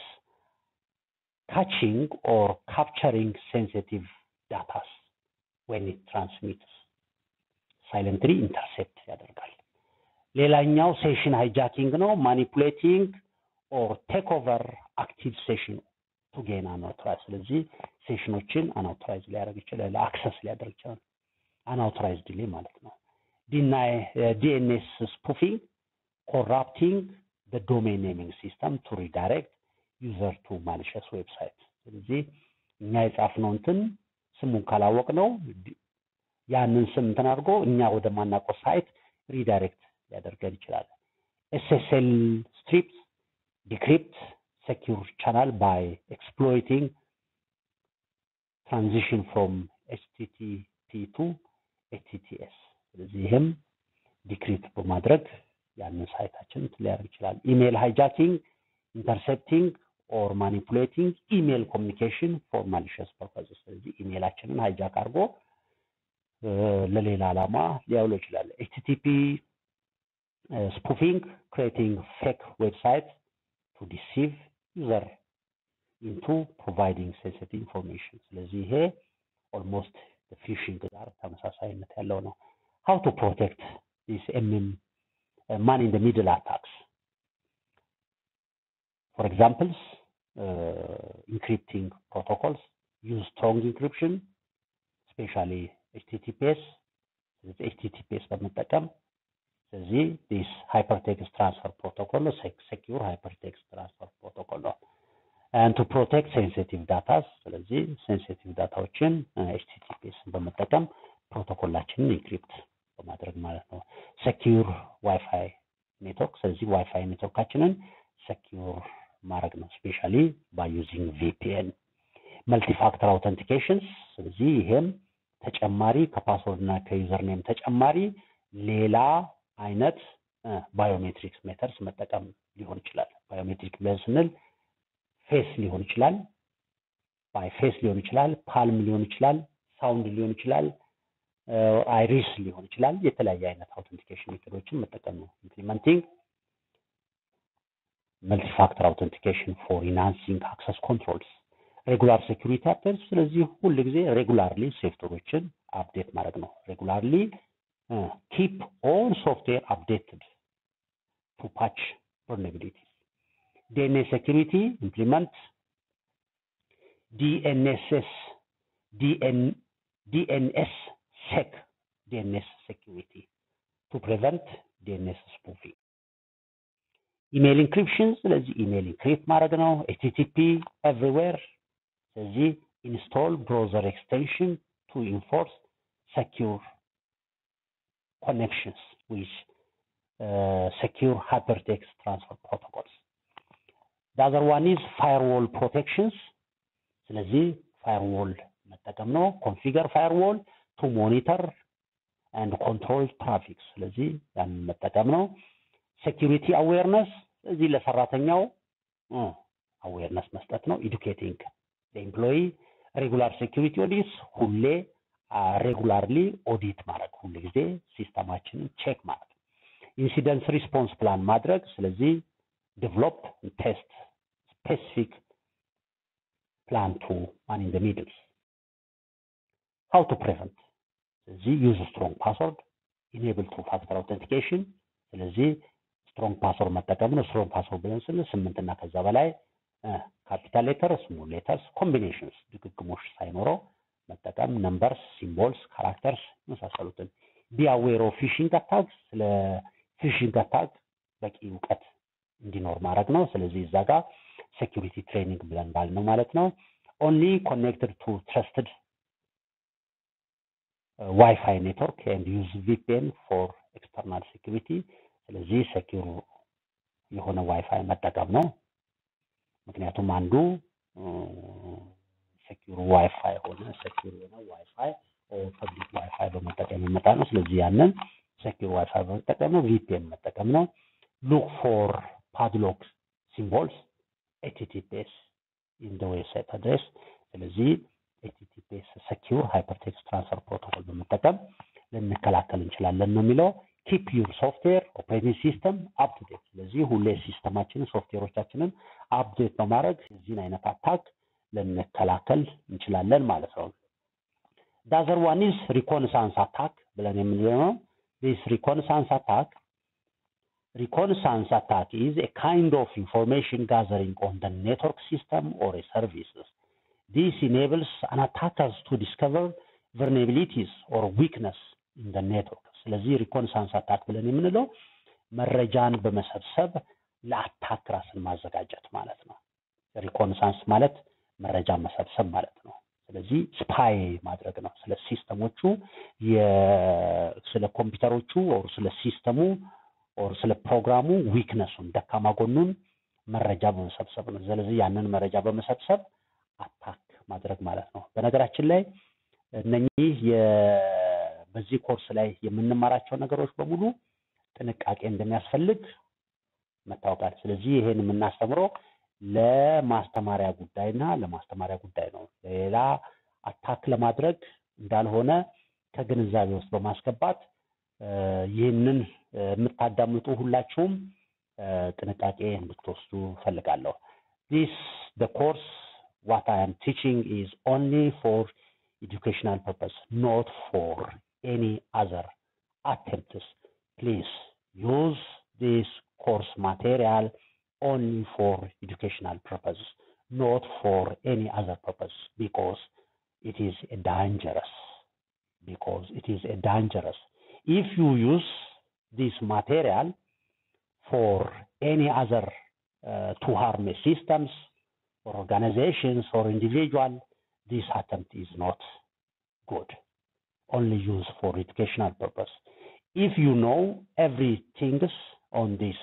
ካቺንግ ኦር ካፕቸሪንግ ሴንሲቲቭ ዳታስ ዌን ኢት ትራንስሚትስ ሳይለንትሊ ኢንተርሴፕት ያደርጋል። ሌላኛው ሴሽን ሃይጃኪንግ ነው። ማኒፑሌቲንግ ኦር ቴክ ኦቨር አክቲቭ ሴሽን ቱ ጌን አንአውቶራይዝ። ስለዚህ ሴሽኖችን አንአውቶራይዝ ሊያደርግ ይችላል፣ አክሰስ ሊያደርግ ይችላል። አንአውቶራይዝ ዲሌ ማለት ነው። ዲኤንኤስ ስፑፊንግ ኮራፕቲንግ ዶሜን ኔሚንግ ሲስተም ቱ ሪዳይሬክት ዩዘር ቱ ማሊሸስ ዌብሳይት። ስለዚህ እኛ የጻፍነው እንትን ስሙን ካላወቅ ነው ያንን ስም እንትን አድርጎ እኛ ወደ ማናውቀው ሳይት ሪዳይሬክት ሊያደርገን ይችላል። ኤስኤስኤል ስትሪፕስ ዲክሪፕት secure channel by exploiting transition from HTTP to HTTPS ስለዚህ ይህም ዲክሪፕት በማድረግ ያንን ሳይታችን ሊያደርግ ይችላል። ኢሜል ሃይጃኪንግ ኢንተርሴፕቲንግ ኦር ማኒፑሌቲንግ ኢሜል ኮሚኒኬሽን ፎር ማሊሸስ ፐርፐዝ ስለዚህ ኢሜላችንን ሃይጃክ አድርጎ ለሌላ ዓላማ ሊያውለው ይችላል። ኤችቲቲፒ ስፑፊንግ ክሬቲንግ ፌክ ዌብሳይት ቱ ዲሲቭ ዩዘር ኢንቱ ፕሮቫይዲንግ ሴንሲቲቭ ኢንፎርሜሽን። ስለዚህ ይሄ ኦልሞስት ፊሽንግ ጋር ተመሳሳይነት ያለው ነው። ሃው ቱ ፕሮቴክት ዲስ ኤምኤም ማን ኢን ሚድል አታክስ ፎር ኤግዛምፕልስ ኢንክሪፕቲንግ ፕሮቶኮልስ ዩዝ ስትሮንግ ኢንክሪፕሽን ስፔሻሊ ኤችቲቲፒኤስ ኤችቲቲፒኤስ በመጠቀም ስለዚህ ዲስ ሃይፐርቴክስት ትራንስፈር ፕሮቶኮል ነው። ሴኪዩር ሃይፐርቴክስት ትራንስፈር ፕሮቶኮል ነው። and to protect sensitive data ስለዚህ ሴንሲቲቭ ዳታዎችን ኤችቲቲፒኤስን በመጠቀም ፕሮቶኮላችንን ኢንክሪፕት በማድረግ ማለት ነው። ሴኪዩር ዋይፋይ ኔትወርክ ስለዚህ ዋይፋይ ኔትወርካችንን ሴኪዩር ማድረግ ነው። ስፔሻሊ ባይ ዩዚንግ ቪፒኤን መልቲ ፋክተር አውተንቲኬሽንስ ስለዚህ ይሄም ተጨማሪ ከፓስወርድ እና ከዩዘር ኔም ተጨማሪ ሌላ አይነት ባዮሜትሪክስ ሜተርስ መጠቀም ሊሆን ይችላል። ባዮሜትሪክ ብለን ስንል ፌስ ሊሆን ይችላል፣ ባይ ፌስ ሊሆን ይችላል፣ ፓልም ሊሆን ይችላል፣ ሳውንድ ሊሆን ይችላል፣ አይሪስ ሊሆን ይችላል። የተለያየ አይነት አውተንቲኬሽን ሜቶዶችን መጠቀም ነው። ኢምፕሊመንቲንግ መልቲፋክተር አውተንቲኬሽን ፎር ኢንሃንሲንግ አክሰስ ኮንትሮልስ ሬጉላር ሴኩሪቲ አፕዴትስ። ስለዚህ ሁል ጊዜ ሬጉላርሊ ሴፍትዌሮችን አፕዴት ማድረግ ነው። ሬጉላርሊ ኪፕ ኦል ሶፍትዌር አፕዴትድ ቱ ፓች vulnerabilities. DNS security implement DNSS DN, DNS sec DNS security to prevent DNS spoofing. ኢሜይል ኢንክሪፕሽን ስለዚህ ኢሜይል ኢንክሪፕት ማድረግ ነው። ኤችቲቲፒ ኤቭሪዌር ስለዚህ ኢንስቶል ብሮዘር ኤክስቴንሽን ቱ ኢንፎርስ ሰኪዩር connections with uh, secure hypertext transfer protocols. The other one is firewall protections. ስለዚህ firewall መጠቀም ነው። ኮንፊገር ፋየርዎል ቱ ሞኒተር ኤንድ ኮንትሮል ትራፊክ፣ ስለዚህ ያንን መጠቀም ነው። ሴኪሪቲ አዌርነስ እዚህ ለሰራተኛው አዌርነስ መስጠት ነው። ኢዱኬቲንግ ኤምፕሎይ ሬጉላር ሴኪሪቲ ኦዲትስ ሁሌ ሬጉላርሊ ኦዲት ማድረግ ሁሉ ጊዜ ሲስተማችንን ቼክ ማድረግ ኢንሲደንስ ሪስፖንስ ፕላን ማድረግ ስለዚህ ዴቨሎፕ ቴስት ስፔሲፊክ ፕላን ቱ ማን ኢን ሚድልስ ሃው ቱ ፕሪቨንት ስለዚህ ዩዝ ስትሮንግ ፓስወርድ ኢኔብል ቱ ፋክተር አውተንቲኬሽን ስለዚህ ስትሮንግ ፓስወርድ መጠቀም ነው ስትሮንግ ፓስወርድ ብለን ስንል ስምንት እና ከዛ በላይ ካፒታል ሌተር ስሞል ሌተርስ ኮምቢኔሽንስ ድግግሞሽ ሳይኖረው መጠቀም ነምበርስ ሲምቦልስ ካራክተርስ የመሳሰሉትን ቢአዌር ኦፍ ፊሽንግ አታክ ስለ ፊሽንግ አታክ በቂ እውቀት እንዲኖር ማድረግ ነው ስለዚህ እዛ ጋር ሴኪሪቲ ትሬኒንግ ብለን ባል ነው ማለት ነው ኦንሊ ኮኔክትድ ቱ ትረስትድ ዋይፋይ ኔትወርክ ኤንድ ዩዝ ቪፒኤን ፎር ኤክስተርናል ሴኪሪቲ ስለዚህ ሴኪሩ የሆነ ዋይፋይ መጠቀም ነው ምክንያቱም አንዱ ሴኪሩ ዋይፋይ ሆነ ሴኪሩ የሆነ ዋይፋይ ፐብሊክ ዋይፋይ በመጠቀም ይመጣ ነው ስለዚህ ያንን ሴኪር ዋይፋይ በመጠቀም ነው ቪፒኤን መጠቀም ነው ሉክ ፎር ፓድሎክ ሲምቦልስ ኤችቲፒኤስ ኢን ደ ዌብሳይት አድሬስ ስለዚህ ኤችቲፒኤስ ሴኪር ሃይፐርቴክስት ትራንስፈር ፕሮቶኮል በመጠቀም ልንከላከል እንችላለን ነው የሚለው ኪፕ ዩር ሶፍትዌር ኦፕሬቲንግ ሲስተም አፕቱዴት ስለዚህ ሁሌ ሲስተማችንን ሶፍትዌሮቻችንን አፕዴት በማድረግ እዚህን አይነት አታክ ልንከላከል እንችላለን ማለት ነው ዳዘር ዋን ኢዝ ሪኮንሳንስ አታክ ብለን የምንለው ነው ዲስ ሪኮንሳንስ አታክ reconnaissance attack is a kind of information gathering on the network system or a services. This enables an attackers to discover vulnerabilities or weakness in the network. ስለዚህ ሪኮንሳንስ አታክ ብለን የምንለው መረጃን በመሰብሰብ ለአታክ ራስን ማዘጋጀት ማለት ነው። ሪኮንሳንስ ማለት መረጃ መሰብሰብ ማለት ነው። ስለዚህ ስፓይ ማድረግ ነው። ስለ ሲስተሞቹ ስለ ኮምፒውተሮቹ ኦር ስለ ሲስተሙ ኦር ስለ ፕሮግራሙ ዊክነሱን ደካማ ጎኑን መረጃ በመሰብሰብ ነው። ስለዚህ ያንን መረጃ በመሰብሰብ አታክ ማድረግ ማለት ነው። በነገራችን ላይ እነኚህ በዚህ ኮርስ ላይ የምንማራቸው ነገሮች በሙሉ ጥንቃቄ እንደሚያስፈልግ መታወቃል። ስለዚህ ይሄን የምናስተምረው ለማስተማሪያ ጉዳይና ለማስተማሪያ ጉዳይ ነው። ሌላ አታክ ለማድረግ እንዳልሆነ ከግንዛቤ ውስጥ በማስገባት ይህንን የምታዳምጡ ሁላችሁም ጥንቃቄ እንድትወስዱ ፈልጋለሁ። ዲስ ደ ኮርስ ዋት አይ አም ቲቺንግ ኢዝ ኦንሊ ፎር ኤዱኬሽናል ፐርፐስ ኖት ፎር ኤኒ አዘር አቴምፕትስ ፕሊዝ ዩዝ ዲስ ኮርስ ማቴሪያል only for educational purpose, not for any other purpose, because it is a dangerous. Because it is a dangerous. If you use this material for any other uh, to harm systems or organizations or individual, this attempt is not good. Only used for educational purpose. If you know everything on this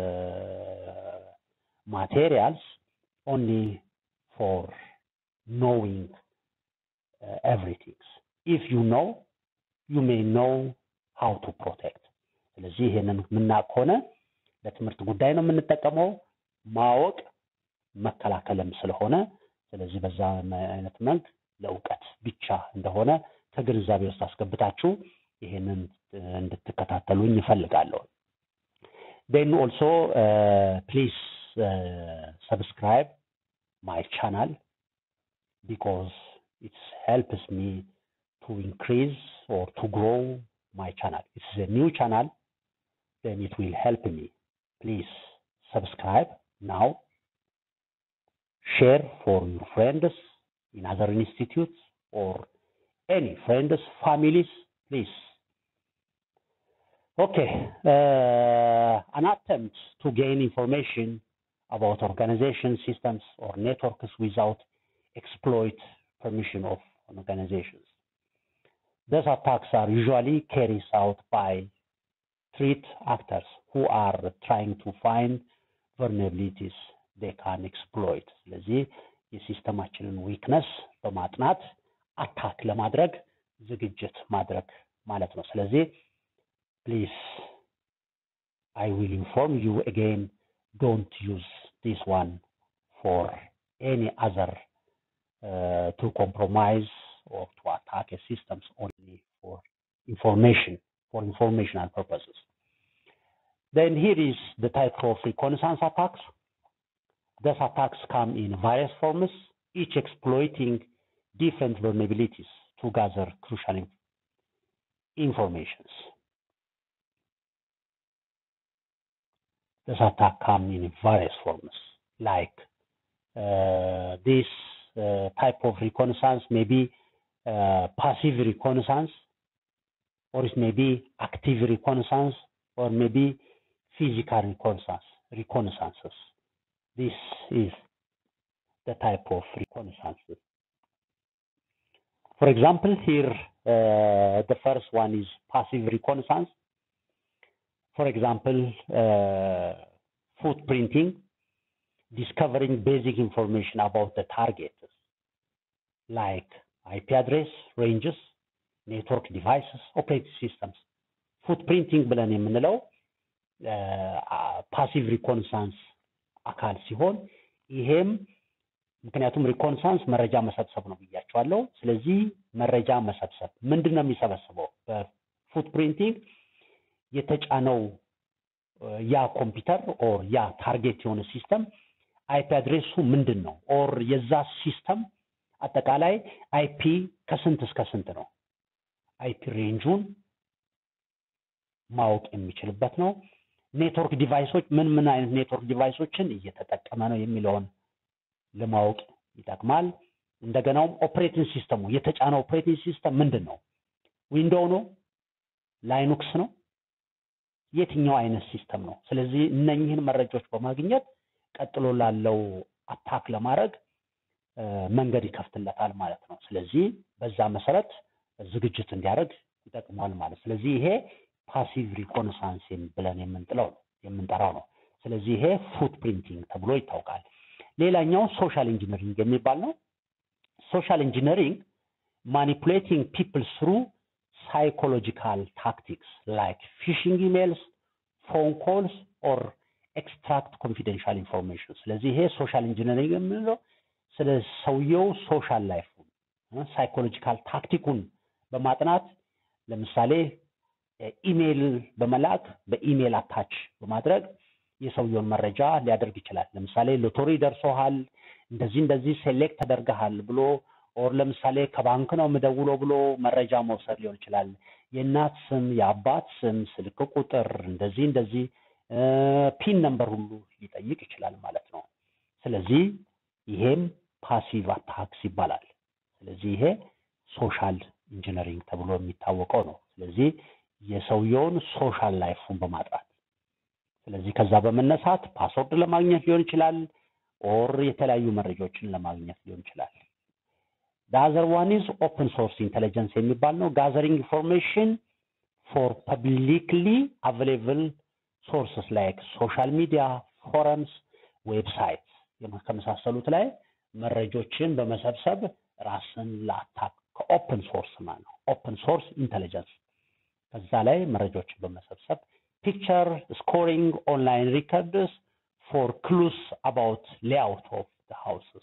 uh, materials only for knowing uh, everything. If you know, you may know how to protect. ስለዚህ ይሄንን የምናውቅ ከሆነ ለትምህርት ጉዳይ ነው የምንጠቀመው ማወቅ መከላከልም ስለሆነ ስለዚህ በዛ አይነት መንግ ለእውቀት ብቻ እንደሆነ ከግንዛቤ ውስጥ አስገብታችሁ ይሄንን እንድትከታተሉኝ ይፈልጋለሁ። then also uh, please uh, subscribe my channel because it helps me to increase or to grow my channel. It's a new channel, then it will help me. Please subscribe now. Share for your friends in other institutes or any friends, families, please Okay, uh, an attempt to gain information about organization systems or networks without exploit permission of organizations. These attacks are usually carried out by threat actors who are trying to find vulnerabilities they can exploit. ስለዚህ የሲስተማችንን ዊክነስ በማጥናት አታክ ለማድረግ ዝግጅት ማድረግ ማለት ነው። ስለዚህ ፕሊዝ አይ ዊል ኢንፎርም ዩ አጌን ዶንት ዩዝ ዲስ ዋን ፎር ኤኒ አዘር ቱ ኮምፕሮማይዝ or to attack a systems only for information, for informational purposes. Then here is the type of reconnaissance attacks. These attacks come in various forms, each exploiting different vulnerabilities to gather crucial in- informations. This attack come in various forms, like uh, this uh, type of reconnaissance may be uh, passive reconnaissance, or it may be active reconnaissance, or maybe physical reconnaissance, reconnaissances. This is the type of reconnaissances. For example, here uh, the first one is passive reconnaissance. For example, uh, footprinting, discovering basic information about the target, like IP address, ranges, ኔትወርክ ዲቫይስስ ኦፕሬቲንግ ሲስተምስ ፉትፕሪንቲንግ ብለን የምንለው ፓሲቭ ሪኮንሳንስ አካል ሲሆን ይሄም ምክንያቱም ሪኮንሳንስ መረጃ መሰብሰብ ነው ብያቸዋለሁ። ስለዚህ መረጃ መሰብሰብ ምንድን ነው የሚሰበስበው? በፉትፕሪንቲንግ የተጫነው ያ ኮምፒውተር ኦር ያ ታርጌት የሆነ ሲስተም አይፒ አድሬሱ ምንድን ነው? ኦር የዛ ሲስተም አጠቃላይ አይፒ ከስንት እስከ ስንት ነው? አይፒ ሬንጁን ማወቅ የሚችልበት ነው። ኔትወርክ ዲቫይሶች ምን ምን አይነት ኔትወርክ ዲቫይሶችን እየተጠቀመ ነው የሚለውን ለማወቅ ይጠቅማል። እንደገናውም ኦፕሬቲንግ ሲስተሙ የተጫነው ኦፕሬቲንግ ሲስተም ምንድን ነው? ዊንዶው ነው? ላይኑክስ ነው? የትኛው አይነት ሲስተም ነው? ስለዚህ እነኚህን መረጃዎች በማግኘት ቀጥሎ ላለው አታክ ለማድረግ መንገድ ይከፍትለታል ማለት ነው። ስለዚህ በዛ መሰረት ዝግጅት እንዲያደርግ ይጠቅመዋል ማለት ስለዚህ ይሄ ፓሲቭ ሪኮነሳንስ ብለን የምንጥለው ነው የምንጠራው ነው። ስለዚህ ይሄ ፉት ፕሪንቲንግ ተብሎ ይታወቃል። ሌላኛው ሶሻል ኢንጂነሪንግ የሚባል ነው። ሶሻል ኢንጂነሪንግ ማኒፑሌቲንግ ፒፕል ስሩ ሳይኮሎጂካል ታክቲክስ ላይክ ፊሽንግ ኢሜልስ፣ ፎን ኮልስ ኦር ኤክስትራክት ኮንፊደንሻል ኢንፎርሜሽን። ስለዚህ ይሄ ሶሻል ኢንጂነሪንግ የምንለው ስለ ሰውየው ሶሻል ላይፉን ሳይኮሎጂካል ታክቲኩን በማጥናት ለምሳሌ ኢሜይል በመላክ በኢሜይል አታች በማድረግ የሰውየውን መረጃ ሊያደርግ ይችላል። ለምሳሌ ሎቶሪ ደርሶሃል፣ እንደዚህ እንደዚህ ሴሌክት ተደርገሃል ብሎ ኦር ለምሳሌ ከባንክ ነው የምደውለው ብሎ መረጃ መውሰድ ሊሆን ይችላል። የእናት ስም፣ የአባት ስም፣ ስልክ ቁጥር፣ እንደዚህ እንደዚህ ፒን ነምበር ሁሉ ሊጠይቅ ይችላል ማለት ነው። ስለዚህ ይሄም ፓሲቭ አታክስ ይባላል። ስለዚህ ይሄ ሶሻል ኢንጂነሪንግ ተብሎ የሚታወቀው ነው። ስለዚህ የሰውየውን ሶሻል ላይፉን በማጥራት ስለዚህ ከዛ በመነሳት ፓስወርድ ለማግኘት ሊሆን ይችላል ኦር የተለያዩ መረጃዎችን ለማግኘት ሊሆን ይችላል። ዳዘር ዋን ኢዝ ኦፕን ሶርስ ኢንቴሊጀንስ የሚባል ነው። ጋዘሪንግ ኢንፎርሜሽን ፎር ፐብሊክሊ አቬሌብል ሶርስስ ላይክ ሶሻል ሚዲያ፣ ፎረምስ፣ ዌብሳይት ከመሳሰሉት ላይ መረጆችን በመሰብሰብ ራስን ለአታክ ከኦፕን ሶርስ ማለት ነው። ኦፕን ሶርስ ኢንቴሊጀንስ ከዛ ላይ መረጃዎችን በመሰብሰብ ፒክቸር ስኮሪንግ ኦንላይን ሪከርድስ ፎር ክሉስ አባውት ሌአውት ኦፍ ሃውስስ።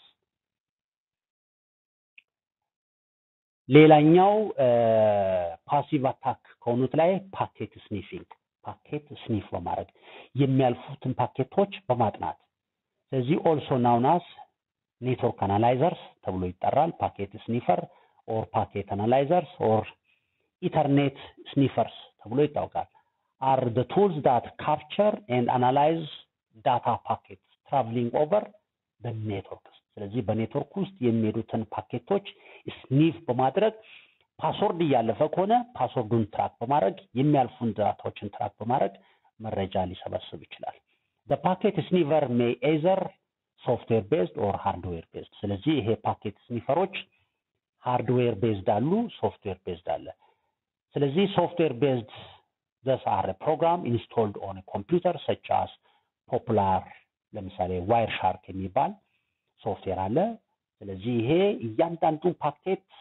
ሌላኛው ፓሲቭ አታክ ከሆኑት ላይ ፓኬት ስኒፊንግ፣ ፓኬት ስኒፍ በማድረግ የሚያልፉትን ፓኬቶች በማጥናት ስለዚህ ኦልሶ ናውናስ ኔትወርክ አናላይዘርስ ተብሎ ይጠራል። ፓኬት ስኒፈር ኦር ፓኬት አናላይዘርስ ኦር ኢተርኔት ስኒፈርስ ተብሎ ይታወቃል። አር ደ ቱልስ ዳት ካፕቸር ኤንድ አናላይዝ ዳታ ፓኬት ትራቭሊንግ ኦቨር በኔትወርክ ስለዚህ በኔትወርክ ውስጥ የሚሄዱትን ፓኬቶች ስኒፍ በማድረግ ፓስወርድ እያለፈ ከሆነ ፓስወርዱን ትራክ በማድረግ የሚያልፉን ዳታዎችን ትራክ በማድረግ መረጃ ሊሰበስብ ይችላል። ፓኬት ስኒቨር ሜይ ኤዘር ሶፍትዌር ቤዝድ ኦር ሃርድዌር ቤዝድ። ስለዚህ ይሄ ፓኬት ስኒፈሮች ሃርድዌር ቤዝድ አሉ፣ ሶፍትዌር ቤዝድ አለ። ስለዚህ ሶፍትዌር ቤዝድ ዘስ አር ፕሮግራም ኢንስቶልድ ኦን ኮምፒውተር ሰች አስ ፖፑላር ለምሳሌ ዋይር ሻርክ የሚባል ሶፍትዌር አለ። ስለዚህ ይሄ እያንዳንዱ ፓኬት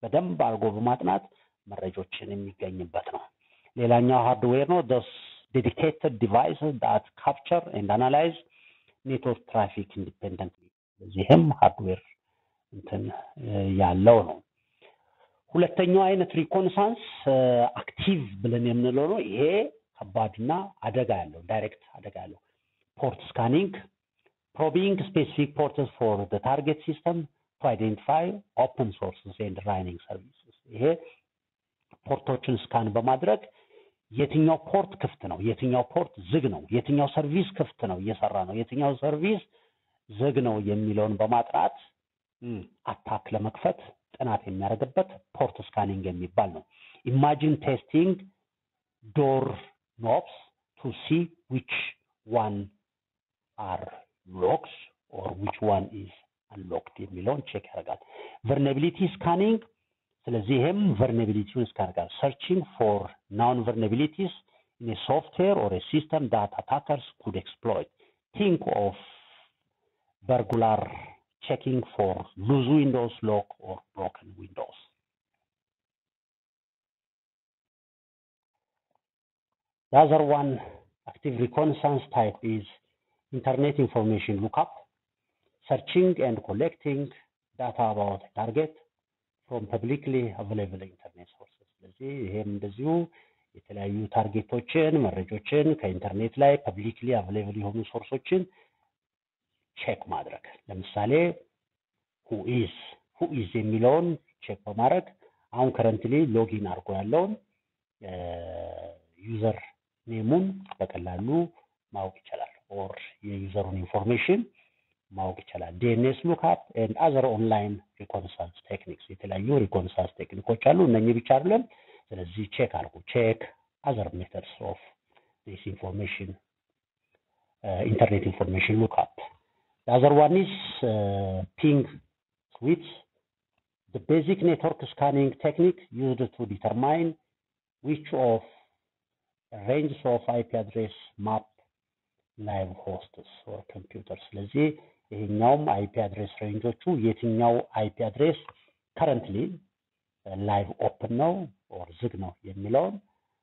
በደንብ አድርጎ በማጥናት መረጃዎችን የሚገኝበት ነው። ሌላኛው ሃርድዌር ነው። ዶስ ዴዲኬትድ ዲቫይስስ ዳት ካፕቸር ኤንድ አናላይዝ ኔትወርክ ትራፊክ ኢንዲፔንደንትሊ። በዚህም ሃርድዌር እንትን ያለው ነው። ሁለተኛው አይነት ሪኮንሳንስ አክቲቭ ብለን የምንለው ነው። ይሄ ከባድና አደጋ ያለው ዳይሬክት አደጋ ያለው ፖርት ስካኒንግ ፕሮቢንግ ስፔሲፊክ ፖርትስ ፎር ዘ ታርጌት ሲስተም ቱ አይዴንቲፋይ ኦፕን ሶርስስ ኤንድ ራኒንግ ሰርቪስስ። ይሄ ፖርቶችን ስካን በማድረግ የትኛው ፖርት ክፍት ነው፣ የትኛው ፖርት ዝግ ነው፣ የትኛው ሰርቪስ ክፍት ነው እየሰራ ነው፣ የትኛው ሰርቪስ ዝግ ነው የሚለውን በማጥራት አታክ ለመክፈት ጥናት የሚያደርግበት ፖርት ስካኒንግ የሚባል ነው። ኢማጂን ቴስቲንግ ዶር ኖብስ ቱ ሲ ዊች ዋን አር ሎክስ ኦር ዊች ዋን ኢዝ አንሎክድ የሚለውን ቼክ ያደርጋል። ቨርነቢሊቲ ስካኒንግ ስለዚህ ይህም ቨርነቢሊቲውን ስካን ያደርጋል። ሰርቺንግ ፎር ናውን ቨርነቢሊቲስ ኢን ሶፍትዌር ኦር ሲስተም ዳት አታከርስ ኩድ ኤክስፕሎይት ቲንክ ኦፍ በርጉላር checking for loose windows, lock, or broken windows. The other one, active reconnaissance type is Internet Information Lookup, searching and collecting data about a target from publicly available internet sources. ስለዚህ ይሄም እንደዚሁ የተለያዩ ታርጌቶችን መረጆችን ከኢንተርኔት ላይ ፐብሊክሊ አቬሌብል የሆኑ ሶርሶችን ቼክ ማድረግ ለምሳሌ ሁኢዝ ሁኢዝ የሚለውን ቼክ በማድረግ አሁን ከረንትሊ ሎጊን አድርጎ ያለውን ዩዘር ኔሙን በቀላሉ ማወቅ ይቻላል። ኦር የዩዘሩን ኢንፎርሜሽን ማወቅ ይቻላል። ዲኤንኤስ ሉክአፕ ኤንድ አዘር ኦንላይን ሪኮንሳንስ ቴክኒክስ የተለያዩ ሪኮንሳንስ ቴክኒኮች አሉ። እነኚህ ብቻ አይደለም። ስለዚህ ቼክ አድርጉ። ቼክ አዘር ሜተድስ ኦፍ ዲስ ኢንፎርሜሽን ኢንተርኔት ኢንፎርሜሽን ሉክአፕ The other one is uh, ping switch, the basic network scanning technique used to determine which of ranges of IP address map live hosts or computers. ስለዚህ ይሄኛውም አይፒ አድሬስ ሬንጆቹ የትኛው አይፒ አድሬስ ከረንትሊ ላይቭ ኦፕን ነው ኦር ዝግ ነው የሚለውን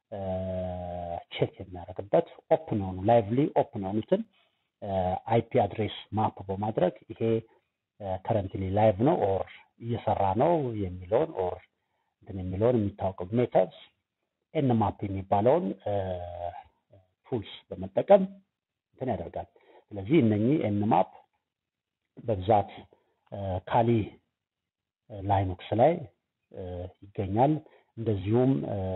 ቼክ የሚያደርግበት ኦፕን የሆኑ ላይቭሊ ኦፕን የሆኑትን አይፒ አድሬስ ማፕ በማድረግ ይሄ ከረንትሊ ላይቭ ነው ኦር እየሰራ ነው የሚለውን ኦር እንትን የሚለውን የሚታወቀው ሜተድስ ኤን ማፕ የሚባለውን ቱልስ በመጠቀም እንትን ያደርጋል። ስለዚህ እነኚህ ኤን ማፕ በብዛት ካሊ ላይኖክስ ላይ ይገኛል። እንደዚሁም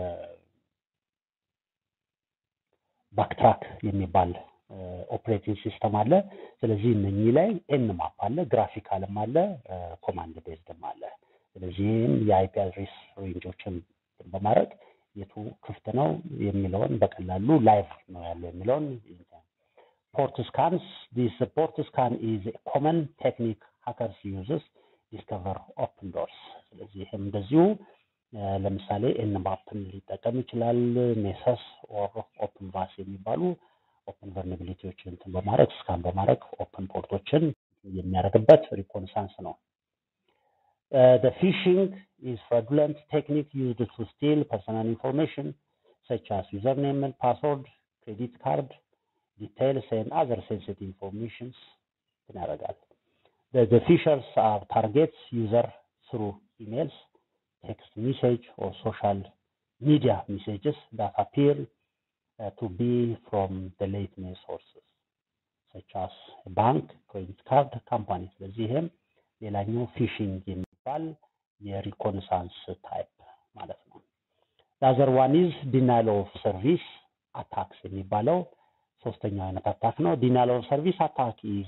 ባክትራክ የሚባል ኦፕሬቲንግ ሲስተም አለ። ስለዚህ እነኚህ ላይ ኤን ማፕ አለ፣ ግራፊካልም አለ፣ ኮማንድ ቤዝድም አለ። ስለዚህም የአይፒ አድሬስ ሬንጆችን በማድረግ የቱ ክፍት ነው የሚለውን በቀላሉ ላይቭ ነው ያለው የሚለውን ፖርት ስካንስ ዲስ ፖርት ስካን ኢዝ ኮመን ቴክኒክ ሀከርስ ዩዝስ ዲስከቨር ኦፕን ዶርስ። ስለዚህ ይህም እንደዚሁ ለምሳሌ ኤን ማፕን ሊጠቀም ይችላል። ኔሰስ ኦር ኦፕን ቫስ የሚባሉ ኦፕን ቨርነቢሊቲዎችን እንትን በማድረግ ስካን በማድረግ ኦፕን ፖርቶችን የሚያደርግበት ሪኮንሳንስ ነው። the phishing is fraudulent technique used to steal personal information such as username and password, credit card details and other sensitive informations ያደርጋል። The, the phishers are targets user through emails, text message or social media messages that appear uh, to be from the legitimate sources such as a bank, credit card company. ስለዚህ ይህም ሌላኛው ፊሽንግ የሚባል የሪኮንሳንስ ታይፕ ማለት ነው። ዛዘር ዋን ኢዝ ዲናይል ኦፍ ሰርቪስ አታክስ የሚባለው ሶስተኛው አይነት አታክ ነው። ዲናይል ኦፍ ሰርቪስ አታክ ኢዝ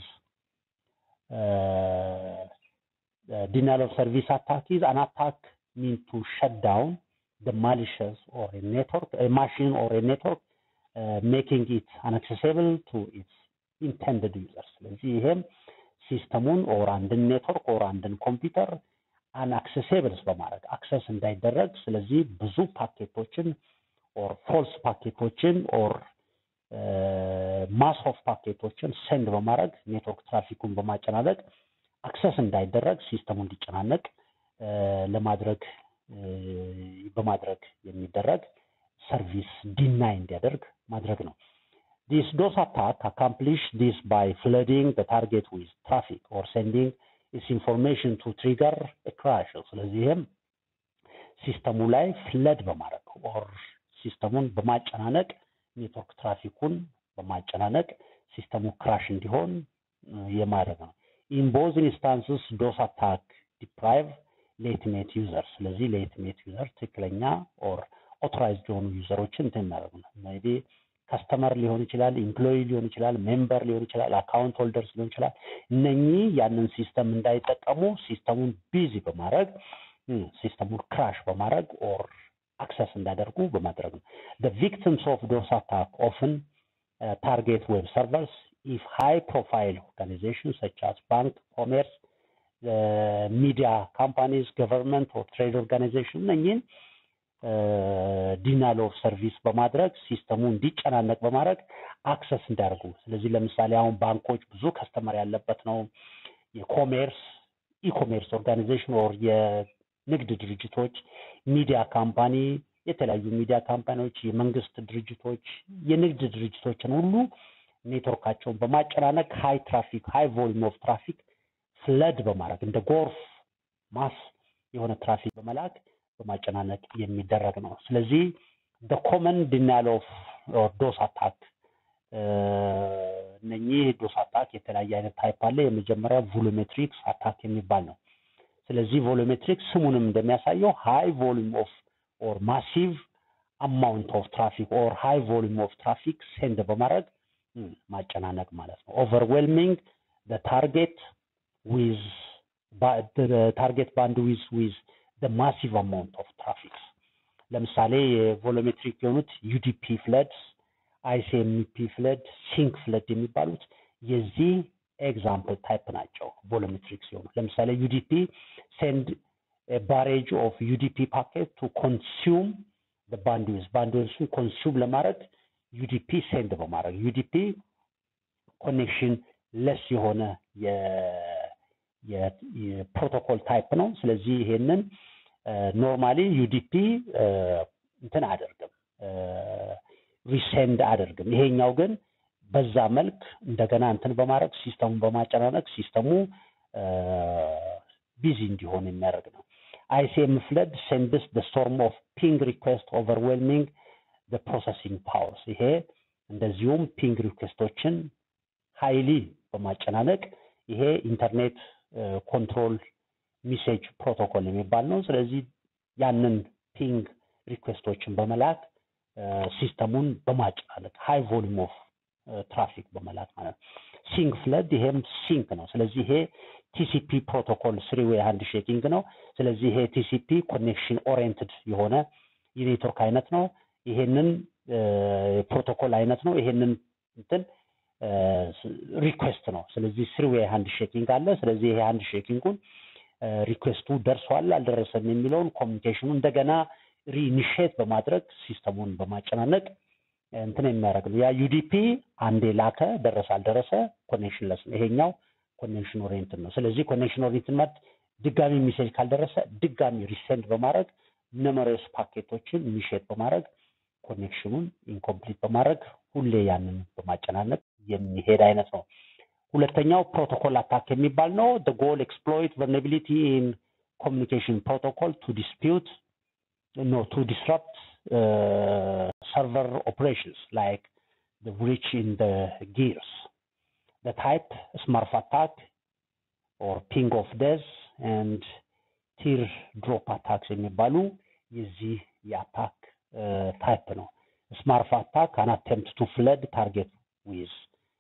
ዲናይል ኦፍ ሰርቪስ አታክ ኢዝ አን አታክ ሚን ቱ ሸት ዳውን the malicious or a network, a machine or a network, uh, making it inaccessible to its intended users. ስለዚህ ይሄም ሲስተሙን ኦር አንድን ኔትወርክ ኦር አንድን ኮምፒውተር አንአክሰሴብልስ በማድረግ አክሰስ እንዳይደረግ ስለዚህ ብዙ ፓኬቶችን ኦር ፎልስ ፓኬቶችን ኦር ማስ ኦፍ ፓኬቶችን ሴንድ በማድረግ ኔትወርክ ትራፊኩን በማጨናነቅ አክሰስ እንዳይደረግ ሲስተሙ እንዲጨናነቅ ለማድረግ በማድረግ የሚደረግ ሰርቪስ ዲናይ እንዲያደርግ ማድረግ ነው። This DOS attack accomplish this by flooding the target with traffic or sending its information to trigger a crash. ስለዚህም ሲስተሙ ላይ ፍለድ በማድረግ ኦር ሲስተሙን በማጨናነቅ ኔትወርክ ትራፊኩን በማጨናነቅ ሲስተሙ ክራሽ እንዲሆን የማድረግ ነው። ኢን ቦዝ ኢንስታንስስ ዶስ አታክ ዲፕራይቭ ሌትሜት ዩዘር ስለዚህ ሌትሜት ዩዘር ትክክለኛ ኦር ኦቶራይዝድ የሆኑ ዩዘሮችን እንትን የሚያደርጉ ነው። ሜይ ቢ ከስተመር ሊሆን ይችላል፣ ኢምፕሎይ ሊሆን ይችላል፣ ሜምበር ሊሆን ይችላል፣ አካውንት ሆልደርስ ሊሆን ይችላል። እነኚህ ያንን ሲስተም እንዳይጠቀሙ ሲስተሙን ቢዚ በማድረግ ሲስተሙን ክራሽ በማድረግ ኦር አክሰስ እንዳደርጉ በማድረግ ነው። The victims of DOS attack often uh, target web servers if high profile organizations such as bank, commerce, uh, media companies, government or trade organization እነኚህን ዲናል ኦፍ ሰርቪስ በማድረግ ሲስተሙ እንዲጨናነቅ በማድረግ አክሰስ እንዲያደርጉ። ስለዚህ ለምሳሌ አሁን ባንኮች ብዙ ከስተመር ያለበት ነው። የኮሜርስ ኢኮሜርስ ኦርጋናይዜሽን ኦር የንግድ ድርጅቶች፣ ሚዲያ ካምፓኒ፣ የተለያዩ ሚዲያ ካምፓኒዎች፣ የመንግስት ድርጅቶች፣ የንግድ ድርጅቶችን ሁሉ ኔትወርካቸውን በማጨናነቅ ሃይ ትራፊክ ሃይ ቮሊዩም ኦፍ ትራፊክ ፍለድ በማድረግ እንደ ጎርፍ ማስ የሆነ ትራፊክ በመላክ በማጨናነቅ የሚደረግ ነው። ስለዚህ ኮመን ዲናል ኦፍ ዶስ አታክ እነኚህ ዶስ አታክ የተለያየ አይነት ታይፕ አለ። የመጀመሪያ ቮሎሜትሪክስ አታክ የሚባል ነው። ስለዚህ ቮሎሜትሪክ ስሙንም እንደሚያሳየው ሃይ ቮሊዩም ኦፍ ኦር ማሲቭ አማውንት ኦፍ ትራፊክ ኦር ሃይ ቮሊዩም ኦፍ ትራፊክ ሴንድ በማድረግ ማጨናነቅ ማለት ነው። ኦቨርዌልሚንግ ታርጌት ዊዝ ታርጌት ባንድ ዊዝ ዊዝ ማሲቭ አማውንት ኦፍ ትራፊክ ለምሳሌ የቮሎሜትሪክ የሆኑት ዩዲፒ ፍለድስ፣ አይሲኤምፒ ፍለድ፣ ሲንክ ፍለድ የሚባሉት የዚህ ኤግዛምፕል ታይፕ ናቸው። ቮሎሜትሪክ ሲሆኑ ለምሳሌ ዩዲፒ ሴንድ ባሬጅ ኦፍ ዩዲፒ ፓኬት ቱ ኮንሱም ባንድዊዝ ባንድዊዝን ኮንሱም ለማድረግ ዩዲፒ ሴንድ በማድረግ ዩዲፒ ኮኔክሽን ለስ የሆነ የፕሮቶኮል ታይፕ ነው። ስለዚህ ይሄንን ኖርማሊ ዩዲፒ እንትን አደርግም ሪሴንድ አደርግም። ይሄኛው ግን በዛ መልክ እንደገና እንትን በማድረግ ሲስተሙን በማጨናነቅ ሲስተሙ ቢዚ እንዲሆን የሚያደርግ ነው። አይሲኤም ፍለድ ሴንድስ ደ ስቶርም ኦፍ ፒንግ ሪኩዌስት ኦቨርዌልሚንግ ደ ፕሮሰሲንግ ፓወርስ። ይሄ እንደዚሁም ፒንግ ሪኩዌስቶችን ሃይሊ በማጨናነቅ ይሄ ኢንተርኔት ኮንትሮል ሚሴጅ ፕሮቶኮል የሚባል ነው። ስለዚህ ያንን ፒንግ ሪኩዌስቶችን በመላክ ሲስተሙን በማጨናነቅ ሃይ ቮሊዩም ኦፍ ትራፊክ በመላክ ማለት ነው። ሲንክ ፍለድ ይሄም ሲንክ ነው። ስለዚህ ይሄ ቲሲፒ ፕሮቶኮል ስሪ ዌይ ሃንድ ሼኪንግ ነው። ስለዚህ ይሄ ቲሲፒ ኮኔክሽን ኦሪየንትድ የሆነ የኔትወርክ አይነት ነው። ይሄንን የፕሮቶኮል አይነት ነው። ይሄንን እንትን ሪኩዌስት ነው። ስለዚህ ስሪ ዌይ ሃንድ ሼኪንግ አለ። ስለዚህ ይሄ ሃንድ ሼኪንጉን ሪኩዌስቱ ደርሷል አልደረሰም የሚለውን ኮሚኒኬሽኑ እንደገና ሪኢኒሼት በማድረግ ሲስተሙን በማጨናነቅ እንትን የሚያደርግ ነው። ያ ዩዲፒ አንዴ ላከ፣ ደረሰ አልደረሰ ኮኔክሽን ለስ ነው። ይሄኛው ኮኔክሽን ኦሪየንትድ ነው። ስለዚህ ኮኔክሽን ኦሪየንትድ ማለት ድጋሚ ሚሴጅ ካልደረሰ ድጋሚ ሪሴንድ በማድረግ ኑመሮስ ፓኬቶችን ሚሼት በማድረግ ኮኔክሽኑን ኢንኮምፕሊት በማድረግ ሁሌ ያንን በማጨናነቅ የሚሄድ አይነት ነው። ሁለተኛው ፕሮቶኮል አታክ የሚባል ነው። the goal exploit vulnerability in communication protocol to dispute no to disrupt uh, server operations like the breach in the gears the type smurf attack or ping of death and ቲር ድሮፕ አታክስ የሚባሉ የዚህ የአታክ ታይፕ ነው። ስማርፍ አታክ አን አቴምፕት ቱ ፍለድ ታርጌት ዊዝ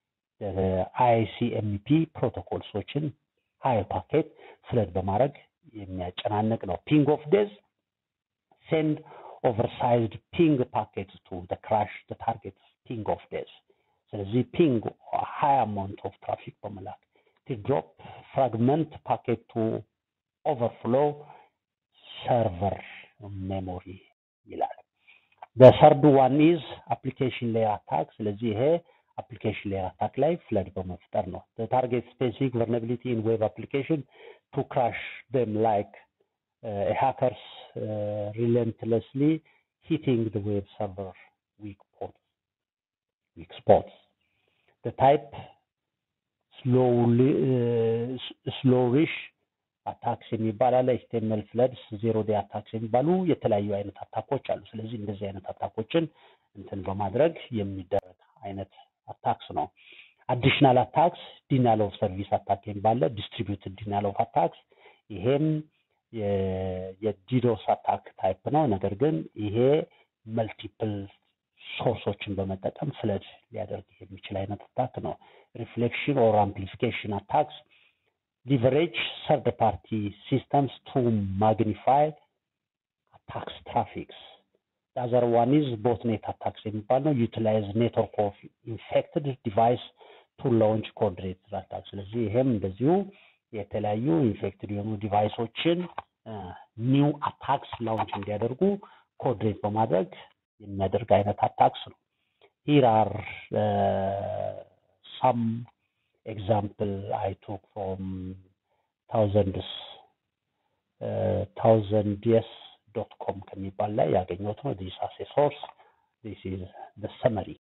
አይሲኤምፒ ፕሮቶኮልሶችን ሀይ ፓኬት ፍለድ በማድረግ የሚያጨናንቅ ነው። ፒንግ ኦፍ ዴዝ ሴንድ ኦቨርሳይዝድ ፒንግ ፓኬት ቱ ክራሽ ታርጌት ፒንግ ኦፍ ዴዝ። ስለዚህ ፒንግ ሀይ አማውንት ኦፍ ትራፊክ በመላክ ድሮፕ ፍራግመንት ፓኬት ቱ ኦቨርፍሎ ሰርቨር ሜሞሪ ይላል። በሰርድ ዋን ኢዝ አፕሊኬሽን ሌየር አታክ። ስለዚህ ይሄ አፕሊኬሽን ሌየር አታክ ላይ ፍለድ በመፍጠር ነው። ታርጌት ስፔሲፊክ ቨርነቢሊቲ ኢን ዌብ አፕሊኬሽን ቱ ክራሽ ደም ላይክ ሃከርስ relentlessly hitting the web server weak spots. Weak spots. The type slowly uh, slowish አታክስ የሚባል አለ። ኤችቲኤምኤል ፍለድስ ዜሮ ዴይ አታክስ የሚባሉ የተለያዩ አይነት አታኮች አሉ። ስለዚህ እንደዚህ አይነት አታኮችን እንትን በማድረግ የሚደረግ አይነት አታክስ ነው። አዲሽናል አታክስ ዲናል ኦፍ ሰርቪስ አታክ የሚባለ ዲስትሪቢዩትድ ዲናል ኦፍ አታክስ ይሄም የዲዶስ አታክ ታይፕ ነው። ነገር ግን ይሄ መልቲፕል ሶርሶችን በመጠቀም ፍለድ ሊያደርግ የሚችል አይነት አታክ ነው። ሪፍሌክሽን ኦር አምፕሊፊኬሽን አታክስ ሊቨሬጅ ሰርድ ፓርቲ ሲስተምስ ቱ ማግኒፋይ አታክስ ትራፊክስ አዘር ዋን ኢዝ ቦትኔት አታክስ የሚባል ነው። ዩቲላይዝ ኔትወርክ ኦፍ ኢንፌክትድ ዲቫይስ ቱ ላውንች ኮድሬት አታክ። ስለዚህ ይሄም እንደዚሁ የተለያዩ ኢንፌክትድ የሆኑ ዲቫይሶችን ኒው አታክስ ላውንች እንዲያደርጉ ኮድሬት በማድረግ የሚያደርግ አይነት አታክስ ነው። ሂር አር ሳም ኤግዛምፕል አይ ቶክ ፍሮም ታውዘንድስ ታውዘንድ የስ ዶት ኮም ከሚባል ላይ ያገኘሁት ነው። ዲስ አስ ሶርስ ዲስ ኢዝ ሰመሪ